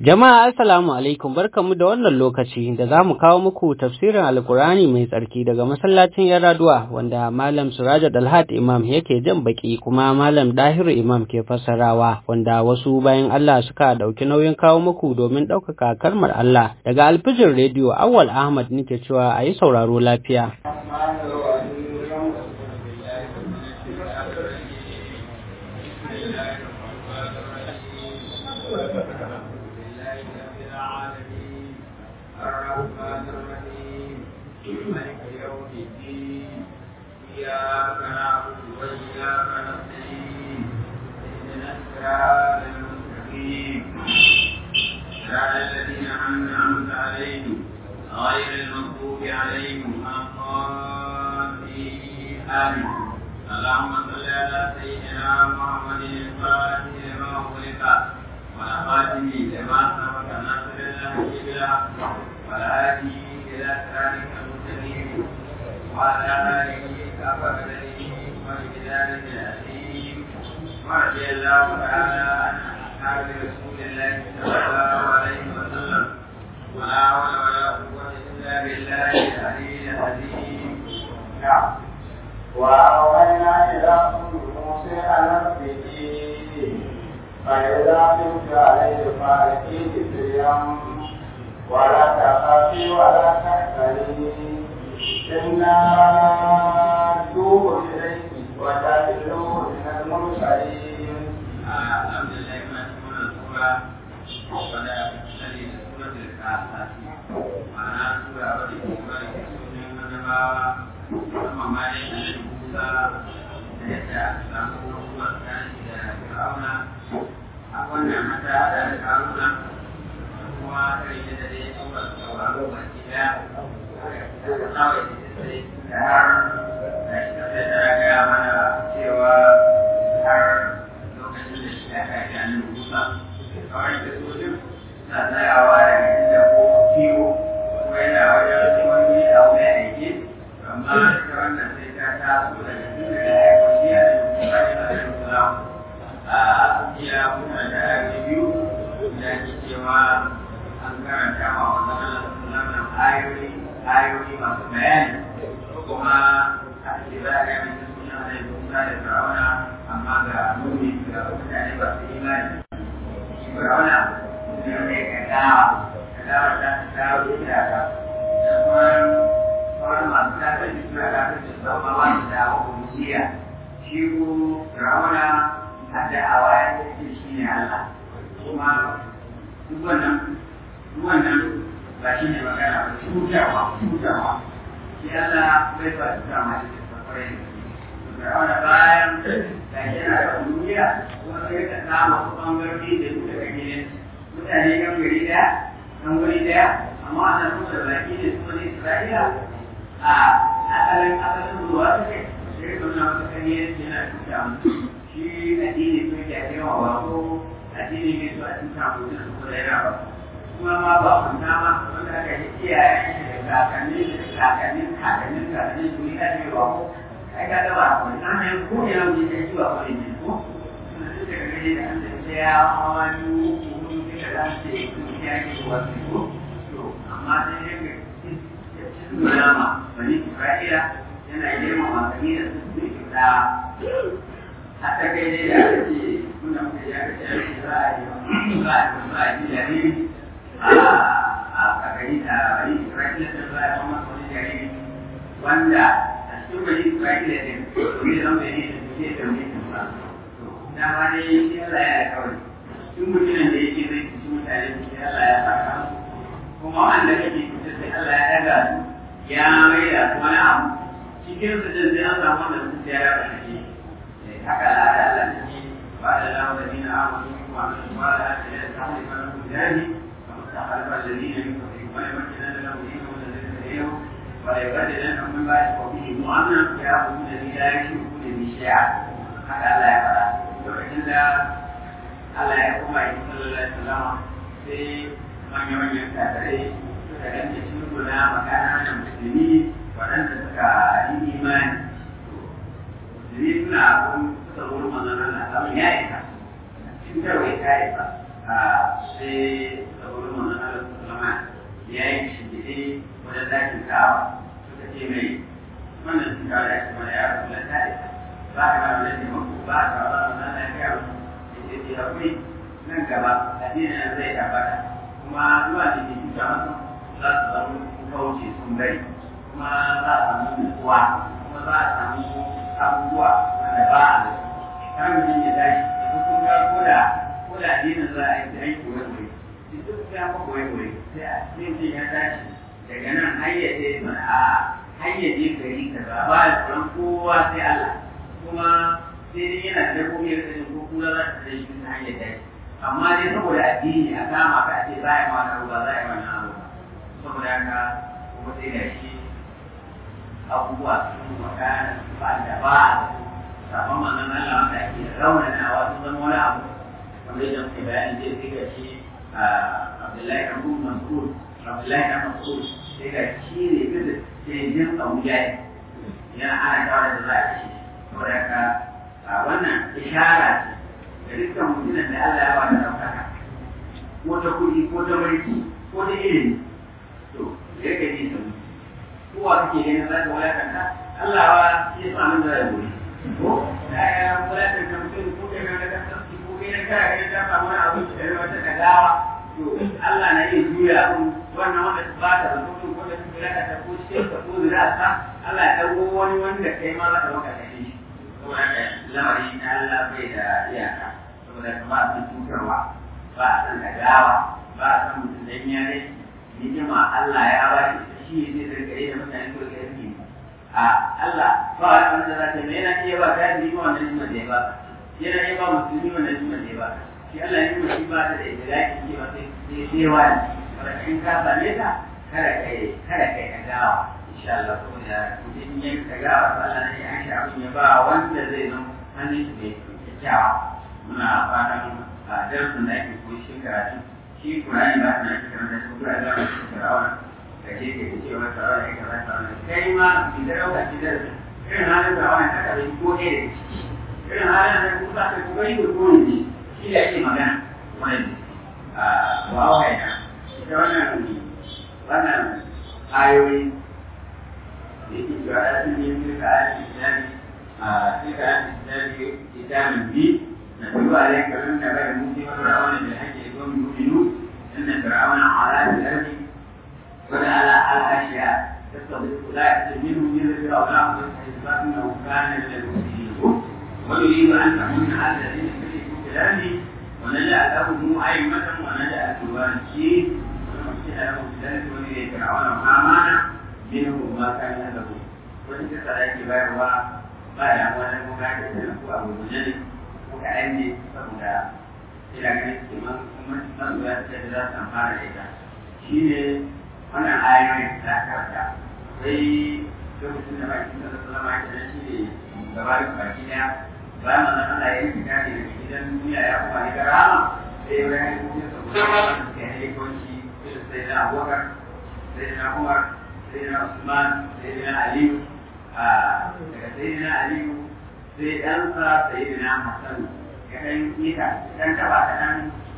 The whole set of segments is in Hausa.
Jama'a assalamu alaikum barkamu da wannan lokaci da za mu kawo muku tafsirin Alkurani mai tsarki daga masallacin Yaraduwa wanda Malam Suraja Dalhat Imam yake jan baki kuma Malam Dahiru Imam ke fassarawa wanda wasu bayan Allah suka dauki nauyin kawo muku domin ɗaukaka kalmar Allah daga alfijin rediyo Awwal Ahmad nake cewa a yi sauraro lafiya. الذين أنعمت عليهم غير المغضوب عليهم الضالين آمين اللهم صل على سيدنا محمد الفاتح لما أغلق والخاتم لما سبق ناصر الله بالحق والهادي إلى صراطك المستقيم وعلى آله حق قدره ومقداره العظيم ورضي الله تعالى عن أصحاب رسول الله صلى الله عليه وسلم ولا حول ولا قوة إلا بالله العلي العظيم نعم وأوحينا إلى أم موسى أن اربعيه فإذا خفت عليه فألقيه في اليم ولا تخافي ولا تحزني إنا نتوب إليك وتدعوه من المرسلين الحمد لله ما تكون السورة ولا تشتري سورة الكاسات معناها سورة ودي سورة سورة من النبوة ثم ما يحل موسى يدعى أسلام النبوة كان إلى فرعون أقول متى هذا فرعون هو كريم الذي سورة التوراة والكتاب kawai da har da shi ta gaya mana cewa har lokacin da shi aka yi annabi Musa kawai da sojin na tsayawa daga inda ko kiwo ko yana wajen wani abu ya aiki amma ita wannan sai ta taso daga inda da ya kwashi a Musa yana da Musa a iya mutane da ake biyu da ke cewa an karanta ma wannan Allah ayoyi ayoyi masu bayani kuma a ce za a gami da suna da Musa da Fir'auna amma ga nuni ga mutane ba su imani shi Fir'auna ne ne ka dawa ka dawa ta dawo ita ka da kuma sauran masu tafi da suna tafi da su amma ba su dawo kusiya shi ko Fir'auna a da'awa ya ce shi ne Allah kuma duk wannan duk wannan ba shi ne magana ba cutawa cutawa shi Allah bai ba cuta ma shi da kwarai da wani bayan da yana da duniya kuma sai ka samu wasu bangarori da su daga gidan mutane yan gari daya yan wuri daya amma ana nuna da baki da su wani Isra'ila a asalin asalin zuwa suke sai ka nuna wasu kanyar yana cuta musu shi addini ko ya yawa ba ko addini ne su a cuta musu da su da yana ba kuma ma ba kunta ma wanda aka yi iyaye da kakanni da kakannin kakannin kakannin su ita ce ba ko ai ka gaba ko na ne ko ya mu ne shi ba ko ne ko suna da daga gare da an da ya hawani ko ne da ran ce ko ya ke ko wasu ko to amma sai ne ke nuna ma bani Isra'ila yana girma ma kani da su ne da hatta kai ne da ake kuna muke ya ce za a yi za a yi jariri a gari a gari Isra'ila da za a kuma wani jariri wanda a cikin gari Isra'ila ne ne zan bai ne da ke da mai tuba na ma dai shi Allah ya kawai duk mutumin da yake zai ci mutane shi Allah ya saka kuma wanda kake kusa sai Allah ya daga ya mai da wani abu cikin su din sai an samu wanda su ya raba shi haka al'ada Allah ne ba da lawa da dina amanu wa amanu wa la ta ya samu kan mujahidi فخلف الذين يكفرون ويمكنن لهم دينهم الذي ارتديهم وليبدلنهم من بعد قومهم امنا ياخذون الذي لا يشركون به شيئا هذا لا يفعل وإلا Allah ya kuma yi sallallahu alaihi wasallam sai manya-manyan kafirai suka danke shirguna makana musulmi waɗanda suka yi imani musulmi suna abun suka wurin manzon Allah abin ya isa cutarwa ta isa sai da wurin wannan Allah sallama ya yi shigide wajen dakin kawa suka ce mai wannan sun kawo da shi mana ya rasu da ta isa ba ka ba da taimako ba ka ba da nan lafiya ba ya ce hakuri nan gaba addinin nan zai tabbata kuma zuwa da ke cuta masu za su samu kauce sun bari kuma za a samu nutsuwa kuma za a samu abubuwa wanda ba a da kan mutum ya tashi da kun ga ko da ko da addinin za a yi aiki wani wuri duk ya maka wani wuri sai a cikin ya tashi daga nan hayyace mana a hayyace gari kaza ba da tsoron kowa sai Allah kuma sai dai yana da dabbobi ya kasance ko kura za ta tsaye shi ta hanyar tashi amma dai saboda addini a kama ka ce za a yi wani abu ba za a yi wani abu ba saboda haka kuma sai da shi abubuwa sun makana ba da ba a sabon manzon Allah wanda ake raunanawa sun zama wani abu wanda yadda muke bayani zai sai ga shi Abdullahi Abu Mas'ud Abdullahi Abu Mas'ud sai ga shi ne bisa jirgin Abuja yana ana kawai da za a ci saboda haka wannan ishara ce da dukkan mutumin da Allah ya ba da ɗaukaka ko ta kuɗi ko ta mulki ko ta ilimi to da yake ji sun kowa kake ganin za ka wulakanta Allah wa ya sa min da ya goyi ko da ya wulakanta mutum ko kai ga ka tsaki ko kai ka ga ka samu wani abu da ya wata kagawa to Allah na iya juya abin wannan wanda ba ta da mutum ko da kuma ya ta ko cikin ka ko da ta Allah ya dago wani wanda kai ma za ka maka kashe shi saboda haka lamari na Allah bai da iyaka saboda ka ba san cutarwa ba a san kagawa ba a san mutum dan yare ni'ima Allah ya ba shi shi ne zai rika da mutane ko da yake a Allah ba wani wanda za ta mai yana iya ba ta yi wannan ni'ima da ya ba yana iya ba musulmi wannan ni'ima da ya ba shi Allah ya yi shi ba ta da idraki ke ba sai sai wani wanda in ka same ta kada kai kada kai ka gawa insha Allah ko da mutum ya ka gawa to Allah ne ya shi abin ya ba wanda zai zama hannun shi mai kyakkyawa muna fatan a darasin da ake koyi shi karatu shi Qur'ani ba ta ake karanta shi ko da za mu Fir'auna da ke ke cewa Fir'auna ya kaza Fir'auna kai ma ki da dauka ki da irin halin Fir'auna ta kaza ko ne da ciki irin halin da ku za ka ku gani ko ne shi da ake magana wannan a wawa ya ita wannan wannan ayoyi da yake cewa ya fi ne duka a islami a duka a islami islamin bi na tuba da yanka sun da bai mutu wa fir'auna da hake don mu'minu inna fir'auna ala al-ardi wa ala al-ashiya تستضيف لا منه من فرعون انه كان من المسلمين ويريد ان تكون على الذين كفروا كلامه ونجعلهم أئمة ونجعل الوارثين ونمسح لهم بذلك ولي فرعون وهامان منهم ما كان له وتلك صلاة bayarwa ba da wani muka da sanin ko abu guje ne ko kaɗan ne saboda ina ganin kiman masoya ta da za su amfana da ita shi ne wannan ayoyin da karanta sai lokacin da baki da sallama ya kenan shi ne gaba da baki daya bayan manzon Allah ya yi fita ne daga gidan duniya ya kuma ne garama sai ya bayan kuma saboda wanda suke haikonci irin sai na Abubakar sai na Umar sai na Usman sai na Aliyu daga sai na Aliyu sai ɗansa sai na Hassan ya ɗan ita ɗan taɓa ta ɗan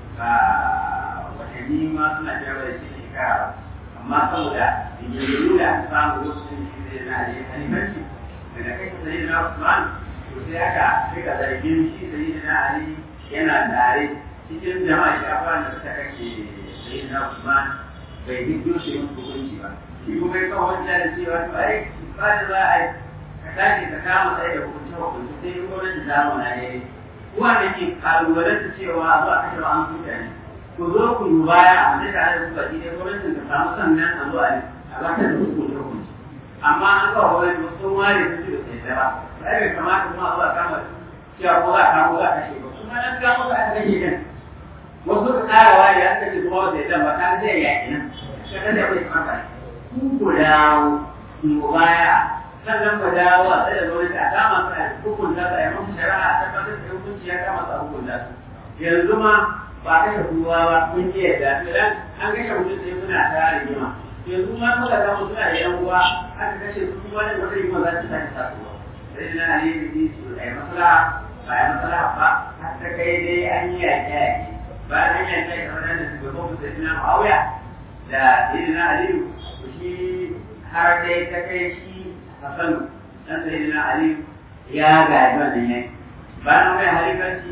watanni ma suna jawo da shi shekara amma saboda rigingimu da aka samu lokacin shi sai na Aliyu halifanci daga kai sai na Usman sai aka rika zargin shi da yi na Ali yana tare cikin jama'a shafa da suka kake sai na Usman bai hiddo shi yin hukunci ba shi kuma ya kawo hujja da cewa to ai ba da za a yi ka tashi ka kama tsaye da hukunci hukunci sai yi gwamnati zamu na ne kuwa da ke kalubalanta cewa zuwa kashe ba an kuta ne ku zo ku yi baya a wani tare da kuka ji ne gwamnatin ka samu sannan a zo a ba ta da hukunci hukunci amma an kawo wani sun ware su ci da sai ba sai bai kamata kuma a kama cewa ko za a kamo za a kashe ba kuma nan kamo za a kashe din wasu ka kara wari an kashe kuma wata idan ba ta zai yaki nan ka kada bai kamata ku ku dawo ku baya sannan ku dawo a tsaye da gwamnati a kama su a hukunta su a yi musu shari'a a tabbatar da hukunci ya kama su a hukunta su yanzu ma ba a kashe kowa ba kun ji yadda to dan an kashe mutum sai muna ta rigima yanzu ma muka kama suna da yan uwa aka kashe su kuma wani wata rigima za ta sake tasowa sai na ne da ji su ai masala ba ai masala ba har ta kai dai an yi yaƙe yaƙe bayan an yanka ya kamar da shugaban musulmi na Muawiya da Sayyidina Aliyu to shi har dai ta kai shi Hassan dan Sayyidina Aliyu ya gaji wannan yanki bayan mai halifanci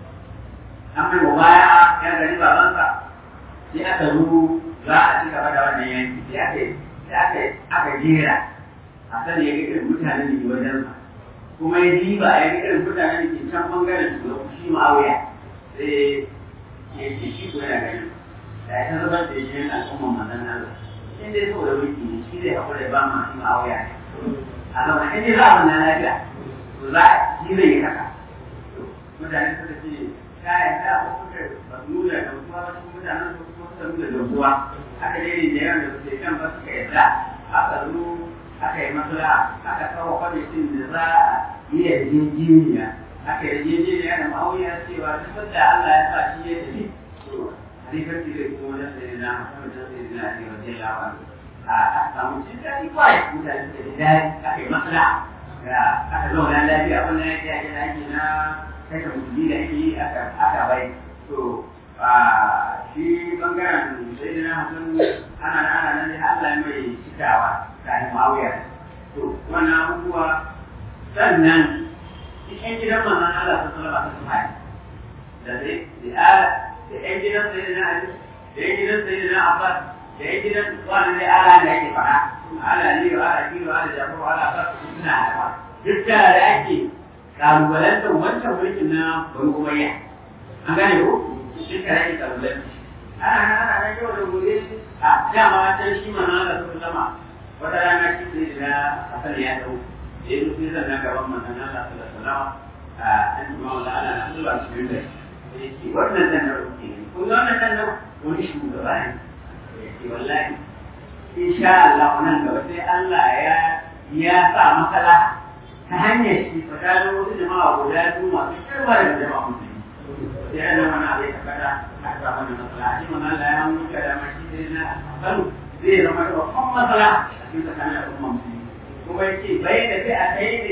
an mai mubaya ya gani babansa sai aka ruru za a ci gaba da wannan yanki sai aka aka aka jera a sani ya ga irin mutanen da ke wajensa kuma ya diba ya ga irin mutanen da ke can bangaren su shi ma'auya sai ya ce shi ko yana ganin da ya san zubar da shi yana al'umman manzon Allah in dai saboda wiki ne shi zai haƙura ya ba ma shi ma'auya ne a zama in dai za a wannan lafiya to za a shi zai yi haka mutane suka ce kayan da ko suka ba su nuna da kuma ba su mutanen su kuma suka nuna da ruwa aka dai da yawan da suke kan ba suka yarda aka zo aka yi masala aka kawo kwamitin da za a yi yarjejeniya aka yi yarjejeniya da ma'auya cewa duk da Allah ya sa shi ya tafi to halifarci zai kuma wajen sai na musamman da sai na ne wajen lawa a samu cin daɗi kawai mutane suka ji daɗi aka yi masala aka zauna lafiya wannan yake ake da ake na kashe musulmi da ake yi aka bai to shi bangaren sai da na hasan ana da ana nan Allah mai cikawa kafin ma'auya to wannan abubuwa sannan cikin gidan manzon Allah ta sallama ta sallama da sai da da ƴan gidan sai da na Ali da ƴan gidan sai da na Abbas da ƴan gidan wannan dai ala da yake fara ala Aliyu ala Kilo ala Jafaru ala Abbas suna da duk da ake kalubalantar wancan mulkin na bari umayya an gane ko shi ka yake kalubalanci ana nan ana nan yau da gobe a dama can shi mana da sun zama wata rana shi sai da hasan ya dau da ya zuci zan nan gaban manzon Allah sallallahu alaihi wasallam a an tuma wala ana nan zuwa cikin da yake wannan dan na ruke ne kun ga wannan dan na wani shugaba ne yake wallahi insha Allah nan gaba sai Allah ya ya sa maslaha ta hanyar shi tsakanin wasu jama'a guda biyu masu kirma da jama'a musulmi sai ana wani abu ya tabbata a sa wani matsala shi mana Allah ya muka da mashi sai na kanu zai zama da babban matsala a cikin tsakanin al'umma musulmi kuma ya ce bai da sai a kai ne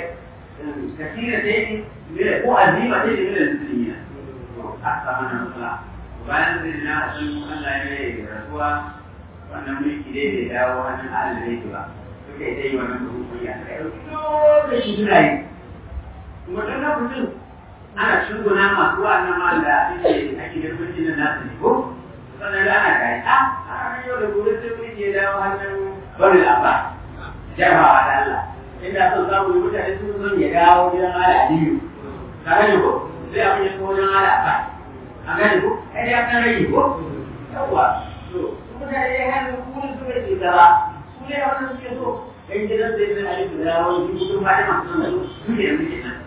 kasira sai ne ko azima sai ne da musulmi na a sa wani matsala bayan sai na wasu Allah ya yi rasuwa wannan mulki dai bai dawo hannun Allah ne ba suka yi dai wannan rukun ya suka ɗauki lokaci suna yi kuma ɗan lokacin ana shuguna masu wa'annan ma da ake ake da mulki na nasu ne ko sannan da ana kai a a ranar yau da gobe sai mulki ya dawo hannun bari lamba jarabawa da Allah inda son samu yi mutane sun son ya dawo gidan ala aliyu ka gane ko sai abin ya kawo wajen ala ba a gane ko ai ya kan rage ko yawwa to mutane ya hannu kuma suka ce gaba su ne a wannan suke so ɗan gidan da ya zai da wani jikin fatima sun da su ne da muke nan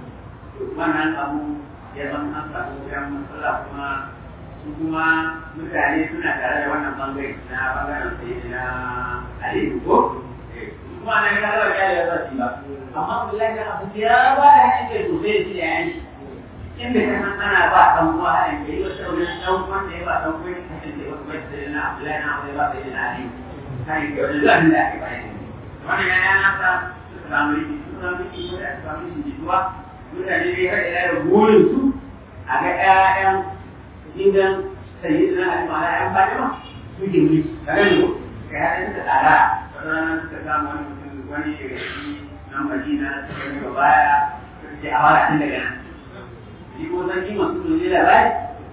wannan abu ya zama an samu yan matsala kuma su kuma mutane suna tare da wannan bangare na bangaren sai na aliyu ko kuma na ga kala ya ya zaci ba amma billahi da abu ya ba da hanyar sosai shi da yanki inda ka san ana ba dan uwa a yanke yi wata wani dan uwan da ya ba dan uwa ka san da wasu bai da na Abdullahi na Abdullahi ba da na Ali kai ke wani zan da ake bayani wannan ya yana sa suka samu riki suka samu riki ko da samu riki jituwa mutane ne har ila da burin su a ga ƴaƴan gidan sayyidina Ali ma ƴaƴan Fatima suke mulki kaga ne ko kai har suka tsara ranar suka samu wani mutum wani daga shi nan Madina suka yi baya suka ce a fara tun daga nan shi ko sarki masu dole labari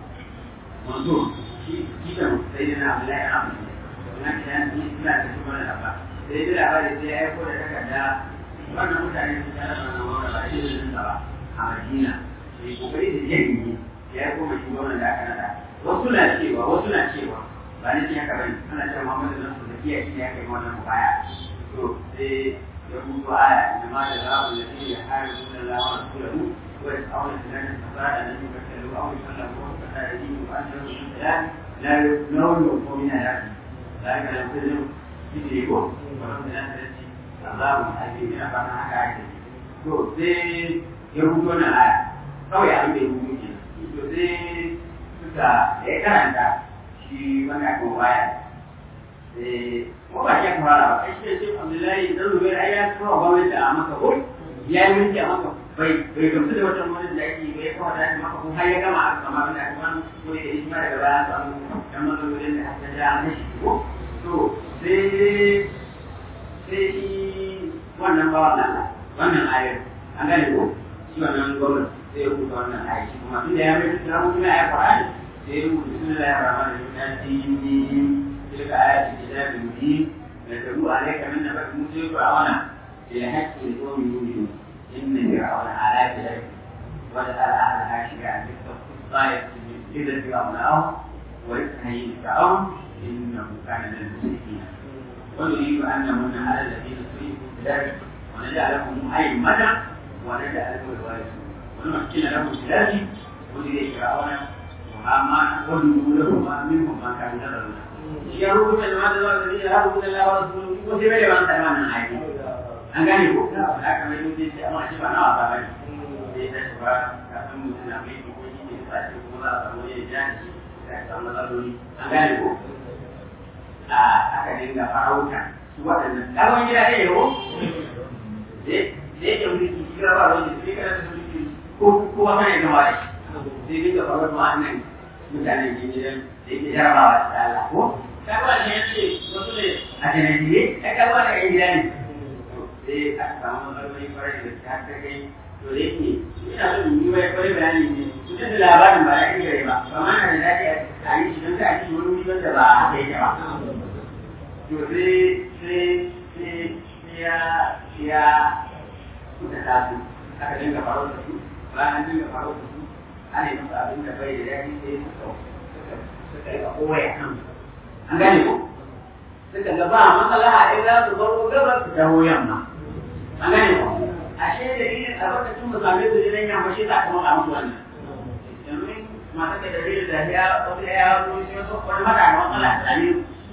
manzo shi shi da sai da na Abdullahi na Abdullahi na kiyan ni ina da shi wannan labba sai da labari sai ya aiko da takarda wannan mutane su tare da wannan wannan ba shi da ba a Madina sai kokari da jami'i ya aiko mai shugaban da aka nada wasu na cewa wasu na cewa ba ni ce haka bane ana cewa Muhammadu nan su da kiyaye shi ne aka yi wannan mubaya to sai ya rubuta aya inna ma da za'a alladhi yaharibuna Allah wa rasulahu ويسعون الناس فقال أن يبتلوا أو يسلموا فلا يجيب أنهم من الكلام لا يؤمنون من آياته ذلك لم تزل تدركون ولم تنسى الله حكيم أفعل حكا عيسى to sai ya rubuto na aya kawai abin da ya rubuto ke to sai suka ya karanta shi wani abu baya sai ko ba shi fara ba kai shi sai Abdullahi dan Zubair ai ya kawo gwamnati a maka ko ya yi mulki a maka bai bai gamsu da wata wani da ake bai kawo da maka ko har ya gama a kama da aka wani ko da shi ma daga baya samu dan matsalolin da aka ja an shi ko to sai sai shi wannan bawan Allah wannan ayar an gane ko shi wannan gwamnati sai ya rubuta wannan ayar shi kuma tun da ya mai da mutum ya Qur'ani sai ya rubuta bismillahir rahmanir rahim تلك آيات الكتاب المبين نتلو عليك من نبأ موسى فرعون بالحق لقوم يؤمنون إن فرعون على كذلك ودخل أهلها شيعا بالطائف إذا فرعونهم ويستحيي فرعون إنه كان من المسرفين ونريد أن نمن على الذين سرفوا بذلك ونجعلهم أئمة ونجعلهم الوارثين ونمكن لهم في ذلك ونريد فرعون وهامان وجنودهما منهم ما كانوا يدرون ya rubuta da wanda zuwa gari ya rubuta da wa rasulu ko sai bai ban tsara wannan aiki an gane ko haka mai mutum sai amma shi ba na wasa bane sai da shi ba ka san mutum na mai ko shi ne sai ko za a samu ya ja shi ka samu matsaloli an gane ko a aka dinga farauta su waɗannan ɗagon gida ɗaya ko sai yake mulki shi ba ba wani sai kana da mulki ko kowa kana gama da shi sai dinga farauta wa'annan mutanen gidan da yake jarabawa da Allah ko kaga ne yace wasu ne a janabiye ai kaga da yan gida ne sai aka samu matsaloli kwarai da ta ta kai to da yake ina so in yi wai kwarai bayani ne mutum da labarin ba ya iya ba ba ma na da daɗi a yi shi don ka a cikin wani wuri wanda ba haka yake ba to sai sai sai ya ya suka taso aka dinga faruwa da su bayan dinga faruwa da su ana yi masa abin da bai da daɗi sai suka suka yi koya kan an gane ko suka ga ba matsala a illa su baro gabas su taho yamma an gane ko ashe da yin a lokacin mu same su jiran yamma shi ta kuma musu wannan domin mata da dalilin da ya wani ya zo shi wasu wani mata da matsala a tsani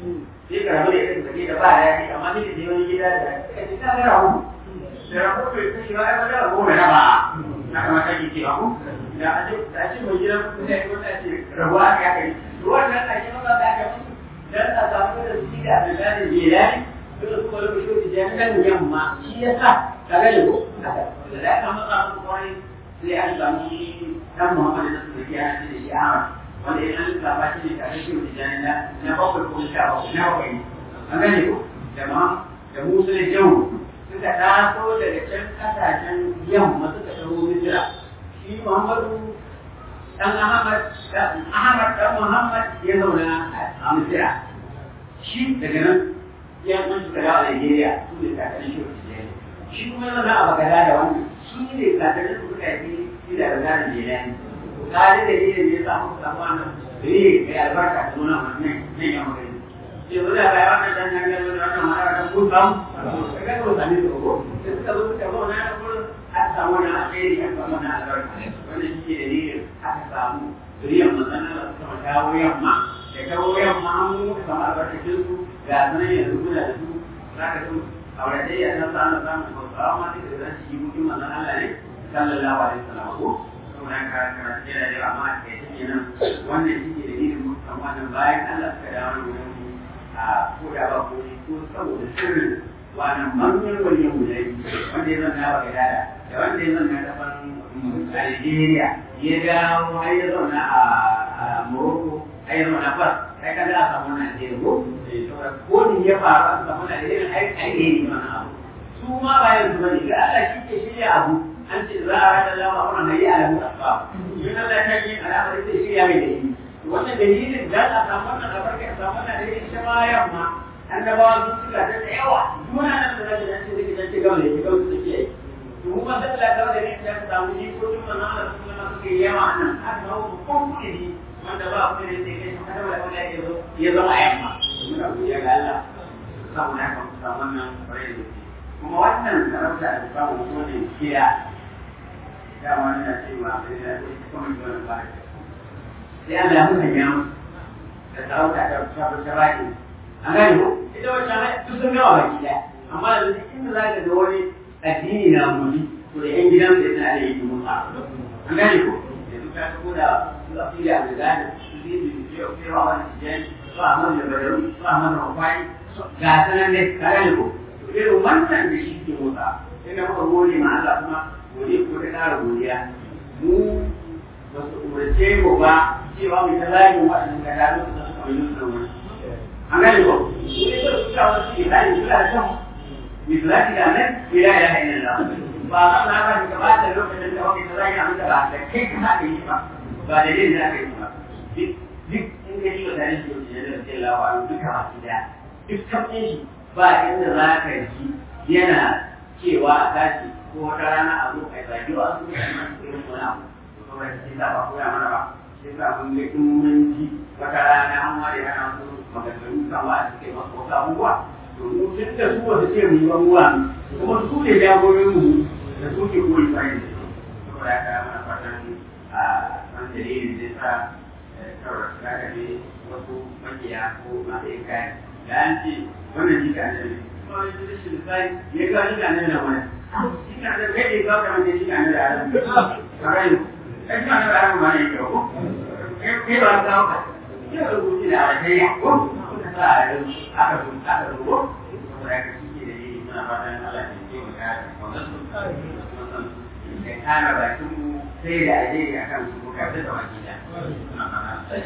sai ka rabu da ita da da ba daɗi amma sai ka je wani gida da ka ce ta ga rabu da rabu bai ta shiga ai wani rabu mai raba na kamata ke cewa ko da a ce da ce mai gidan kuɗi ne ko ta ce rabuwa aka yi wannan ake maka da aka musu dan a samu da su da Abdullahi Jilani dole kuma lokacin da ya kan yamma shi ya sa ka ga ko da aka matsa musu kwarai sai an samu dan Muhammad da su ya ce da shi Ahmad wanda ya san da ba shi ne tare shi da jani na na bakwai ko sha bakwai na bakwai an gane ko jama'a da musu da jawu suka taso daga can kasashen yamma suka taho Misira shi Muhammadu dan Ahmad dan Ahmad dan Muhammad ya zauna a Misira shi daga nan ya mun suka dawo Nigeria su ne kakannin shi wata shi kuma ya zauna a Bagada da wannan su ne kakannin su suka yi shi da Bagada da Jilani kare da yin da ya samu samu wannan ri mai albarka da nuna wannan nan ya magana yanzu da bayan wannan dan nan yanzu da wannan mara da kun samu kaga ko sami su ko sai suka zo suka zauna da gurin aka samu wannan alheri aka samu wannan albarka wannan shi ne dalilin aka samu zuriyar manzannin da suka dawo yamma da kawo yamma an muka samu albarkacin su ga sanan yanzu kuna da su za ka su auratayya na sa na samun hausawa ma duka zan ci mutum manzan Allah ne sallallahu alaihi wasallam ko saboda ka karatu yana da amma a kai take nan wannan shi ne dalilin mutum wannan bayan Allah suka dawo da wurin a ko da ba ko ko saboda sirrin wannan manyan waliyan guda wanda ya zanna ba ga dada da wanda ya zanna ta fan Algeria ya dawo har ya zauna a Morocco har ya zauna Fas sai ka a samu wannan alheri ko ko ni ya faru a samu wannan alheri ai ai ne wannan abu su ma ba yanzu bane ga Allah shi ke shirya abu an ce za a rada lama wannan hayi alamu asbab yin Allah ta yi al'amari sai shirya mai dalili wannan dalilin da a samu wannan albarka a samu wannan alheri ita ma yamma annabawa sun suka ta da yawa duna nan da zai dace da kidan gaba da kidan su take yi to kuma sai Allah ta da ne da samu ni ko tun nan Allah sun nan suke yawa nan aka hawo ko kudi wanda ba ku ne sai kai kada wala wala ya zo ya zama yamma muna godiya ga Allah samu na kan samu wannan bare da kuma wannan sarauta da samu ko ne kiya da wani na cewa bai da kuma wannan ba sai Allah ya mutan da sarauta da ta baki an gane ko ita wacce ne duk sun gawa baki daya amma da duk inda za ka ga wani addini na muni to da yan gidan da yana da yake musa an gane ko yanzu ka ga ko da su a fili a gane su yi da ke ke wa wani tijan su a mana da badaru su a mana rufai ga sanan ne ka gane ko to irin wannan da shi ke musa sai na muka gode ma Allah kuma gode ko ta ƙara godiya mu ba su umarce mu ba cewa mu ta zagin waɗannan kada lokacin da suka yi nuna wani an gane ko su ne ba su ta wasu ke zagin su da kan misalati da nan ila ila ila ba ma na ba ka ba da lokacin da wani ta zagin abin da ba da kai ka haɗa yi ba ba da yin da aka yi ba duk in ka shi wa tare shi da da sai lawa duka masu da duk kafin shi ba inda za ka ji yana cewa a tashi ko wata rana a zo a zagi wa su da masu irin wani abu to kuma shi sa ba koya mana ba shi sa mun ga in mun ji wata rana an ware ana su maganganu kan wa suke masu wasu abubuwa to mu tun da su wasu ce mu yi abubuwa kuma su ne jagorin mu da su ke koyi bayan da su saboda haka mana fatan a man dalilin zai sa kawai su ka ne wasu makiya ko masu yin kayan da an ce wannan jika ne kuma wani rashin sai ya ga jika ne na wani jika ne kai ne ba ka mace jika ne da adam karai kai jika ne da adam ma ne ko kai ba ka ka ya rubuci da alheri ko kuma sa a yau aka rubuta aka rubuta kuma ya ka cike da yi muna fatan Allah ya ce mu kare wannan su ya kare bakin mu sai da alheri akan su ka ta da wakila muna fatan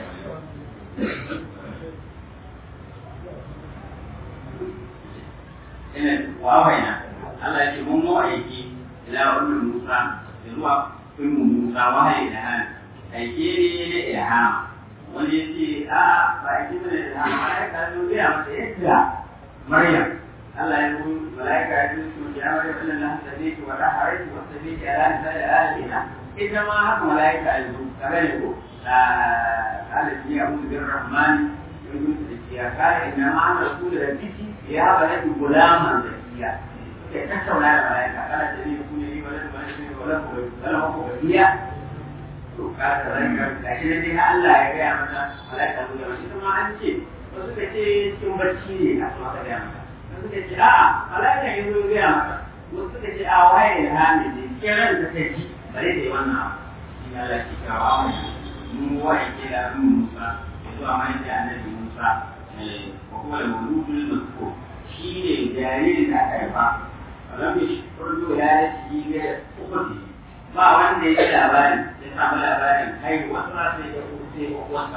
ina wawaina Allah ya ce mun mu aiki ila ummu Musa da zuwa ummu Musa wahayi da hannu aike ne da ilhama wani ya ce a ba aiki ne da ilhama ya ka zo gaya masa yadda Maryam Allah ya yi malaika ya ce ya Maryam inna Allah tabiiki wa tahariki wa tabiiki ala nisai alaina ita ma haka malaika ya zo kaga ne ko قال لي أعوذ بالرحمن يقول يا قال إنما أنا رسول ربك يا بلد غلاما زكيا تكتب على الملائكة قال الذي يكون لي ولد ولد ولد ولد وكيا قال ذلك لكن الذي الله يا يا متى ملائكة تقول ما شئت ما أنت wasu ka ce cikin barci ne a kuma ka gaya mata wasu ka ce a'a mala'ika ya zo gaya mata wasu ka ce a waye da hami ne kiran da ta ji bare da wannan abu shi Allah ke kawo mu wa'ike da Musa zuwa mai da annabi Musa ko kuma da mawludul mazkur shi ne jaririn da aka haifa alam ya shkurdu ya shi ga ukhti ba wanda ya ji labarin ya samu labarin kai wasu ma sai ya kuce uwansa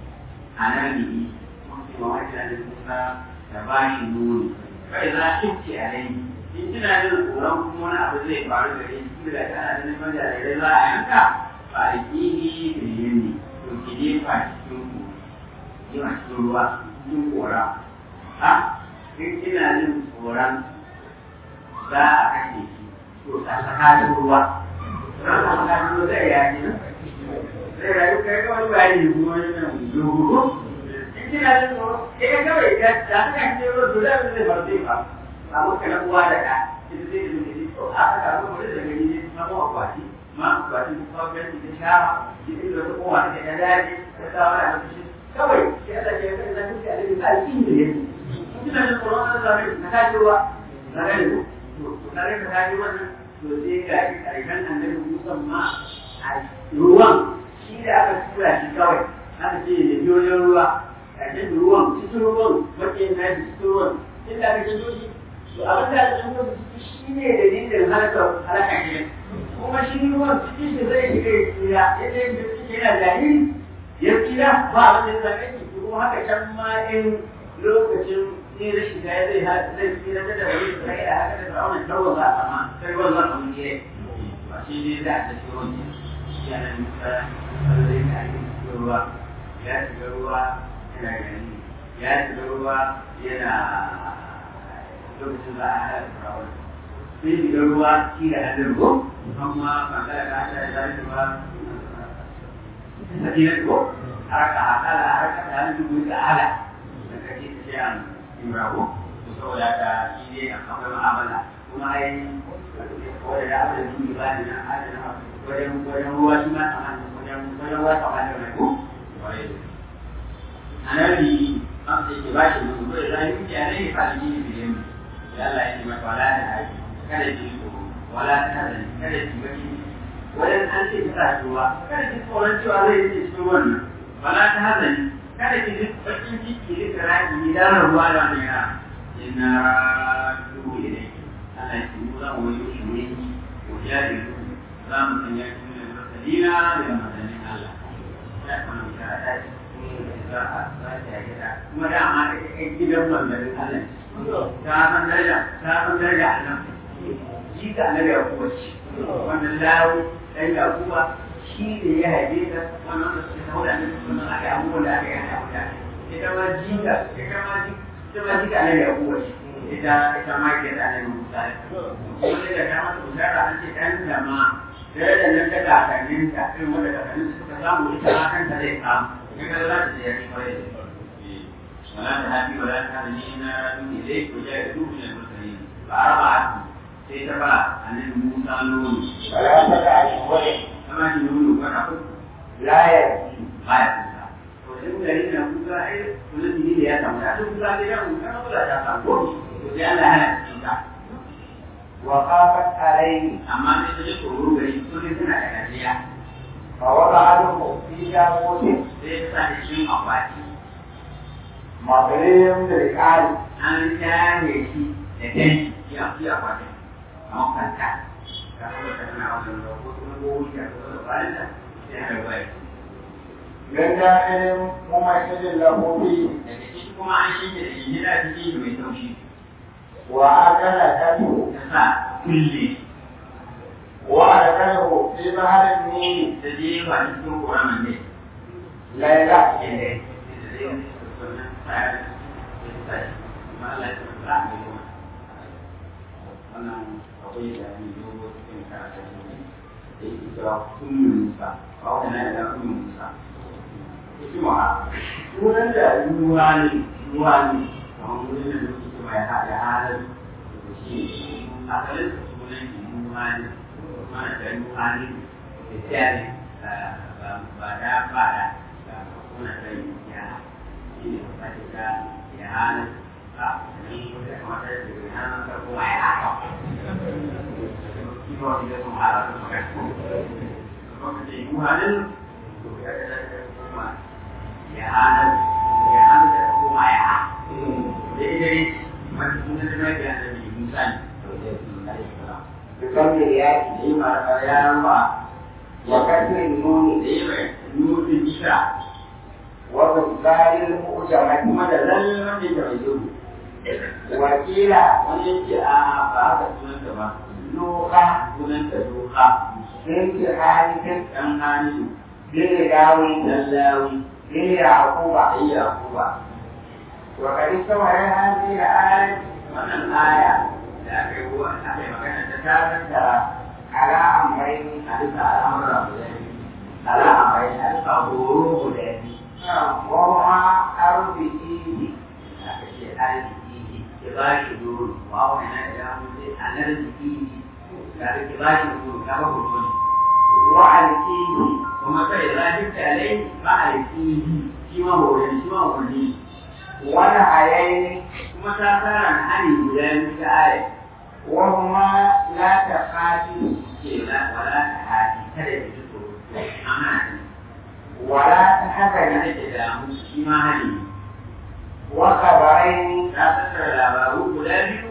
annabi mun ce ma wanda da Musa da ba shi nuni kai za ki ce a rai in kina jin tsoron kuma wani abu zai faru da shi kila kana da neman jarirai za a yanka ba a ƙini da yanni to ki jefa cikin ku yana cikin ruwa cikin kora ha in kina jin tsoron za a kashe shi to ta tsakanin ruwa ran a tsakanin ruwa zai yaki nan zai rayu kai kawai bayani ne kuma wani nan dogo in kina jin tsoron ita kawai ta ta kashe ruwa to da zai bar zai ba a maka na uwa da ɗa ita zai da zai to a aka ruwa da gani ne samu akwati ma ba shi gwamnati ta shara shi ne da kowa ta ta daji ta kawo da mutum kawai shi Allah ke kai da mutum a cikin alƙin da yake kina da tsoron Allah da na ta ruwa na ga ko to kare ka ta ruwa to sai ga shi karshen annabi Musa ma a ruwan shi da aka tura shi kawai aka ce da biyoyin ruwa karshen ruwan cikin ruwan makiyin na cikin ruwan inda aka ce shi to abin da aka ce shi ne dalilin halaka halaka shi kuma shi ruwan cikin shi zai shiga ya tsira yadda yin cikin yana jariri ya tsira ba abin da ya same shi kuma haka can ma in lokacin ne rashin gaya zai zai tsira da wani su kai da haka da fir'aunin tarwa za a ma sai ruwan za a mun kire ba shi ne za a ta shi ruwan shi yana musa zai ta yi cikin ruwa ya shiga ruwa yana gani ya shiga ruwa yana lokacin za a haɗa fir'aunin sai shiga ruwa shi da hannun ruwa amma bangare da aka yi zai ba sakina ko haraka akala haraka da hannun dubu da ala da kake ta ce an imrago to saboda ka shi ne akwai ma'amala kuma ai ko da aka yi dubu ba ne na adana wajen wajen ruwa shi ma kamar wajen wajen ruwa kamar da mai ko annabi an sai ke bashi mutum ko da zai yi ya ne fa shi ne biyan ya Allah ya ce mata wala da haji kada ki tsoro wala ta da kada ki baki wajen an ce ta ruwa kada ki tsoron cewa zai yi cikin wannan wala ta hazani kada ki ji bakin ciki da raki idan ruwa da wannan yana inna radu ilayki Allah ya mu za mu yi shi ne ko ya yi za mu sanya shi ne mursalina da manzannin Allah ya kuma bishara ta ce za a za ta yi da kuma dama da kai gidan manzannin Allah ta san daraja ta san daraja a nan shi ka annabi ya kuwa shi wannan lawo dan ya kuwa shi ne ya haife ta wannan da suka haura ne kuma aka yi abubuwan da aka yi a mutane ita ma jinga ita ma jinga ita ma jinga annabi ya kuwa shi ita ita ma ke da annabi Musa wanda da ta mata bishara an ce dan da ma darajar nan ta kakannin ta irin wanda kakannin suka samu ita ma kanta zai samu in ka za ta je ya shi kwarai da ولا تهابي ولا تهابني إن إليك وجاء من المرسلين فأربعة سيتبع أن موسى نون ثلاثة أشهر كما نون ونقول لا يأتي لا يكون وإن الذين موسى إيه والذي هي يتمنى أن موسى لهم كما قل أتاكم وجعل هذا الإنسان وخافت عليه أما أن تجد غير سنة سنة كثيرة فوضعته في تابوت سيتبع الشيء أخواتي مظلم بالكعب an tare shi da kai ya fi a kwatin a makanta ka kuma ta tana wannan da ko kuma gobe ka ko da bayan da sai har bai من داخل ممثل له فيه daga ciki kuma an shi da shi gida ciki mai taushi وأكلته ta sa kulle وأدخله في بحر النيل da je ba cikin ƙoramin ne ليلة ke da da zai yi wannan tsayar da ta sa ma Allah ya tsara da kuma wannan akwai da ni dogo cikin karatu ne da yake cewa kullum musa ba wannan da kullum musa hikima sunan da ruwa ne ruwa ne kamar wurin da muke kuma ya haɗa halin da shi asalin da sunan shi ruwa ne mana da ruwa ne da tsari ba da ba da kuna da ya shi ne ba da ya halin ba ni da kamar da ya halin da kuma ya haɗa kima wani da kuma halin da kuma kuma da yi halin to ya da kuma ya halin ya halin da kuma ya haɗa daidai wani sunan da mai da annabi Musa ne بكم الياء yi ma ya ruwa وكسر النون da yi mai nufin isha وبالبال المؤجمة kuma da lallan da ke mai duhu وقيل wani yake a ba haka sunanta ba لوقا sunanta doka بنت حارث ɗan hannu بن داوي lallawi بن يعقوب a yi yakuba وقد استوى هذه الآية wannan aya da aka yi ruwa aka yi magana ta tarar da على أمرين a bisa al'amura guda biyu al'amurai a bisa horo guda biyu وهما أربعين aka ce arziki ki ba shi doro ba wani na da mu sai arziki da ki ba shi doro ka ba horo ne وعليه kuma sai za ki tale ba arziki shi ma horo shi ma horo ne ونهيين kuma ta fara na hali guda biyu ta aya وهما لا تخافي ce la wala ta hadi kada ki ji tsoro amma ولا kada تحزني ki damu shi ma hali وخبرين ta tattara labaru guda biyu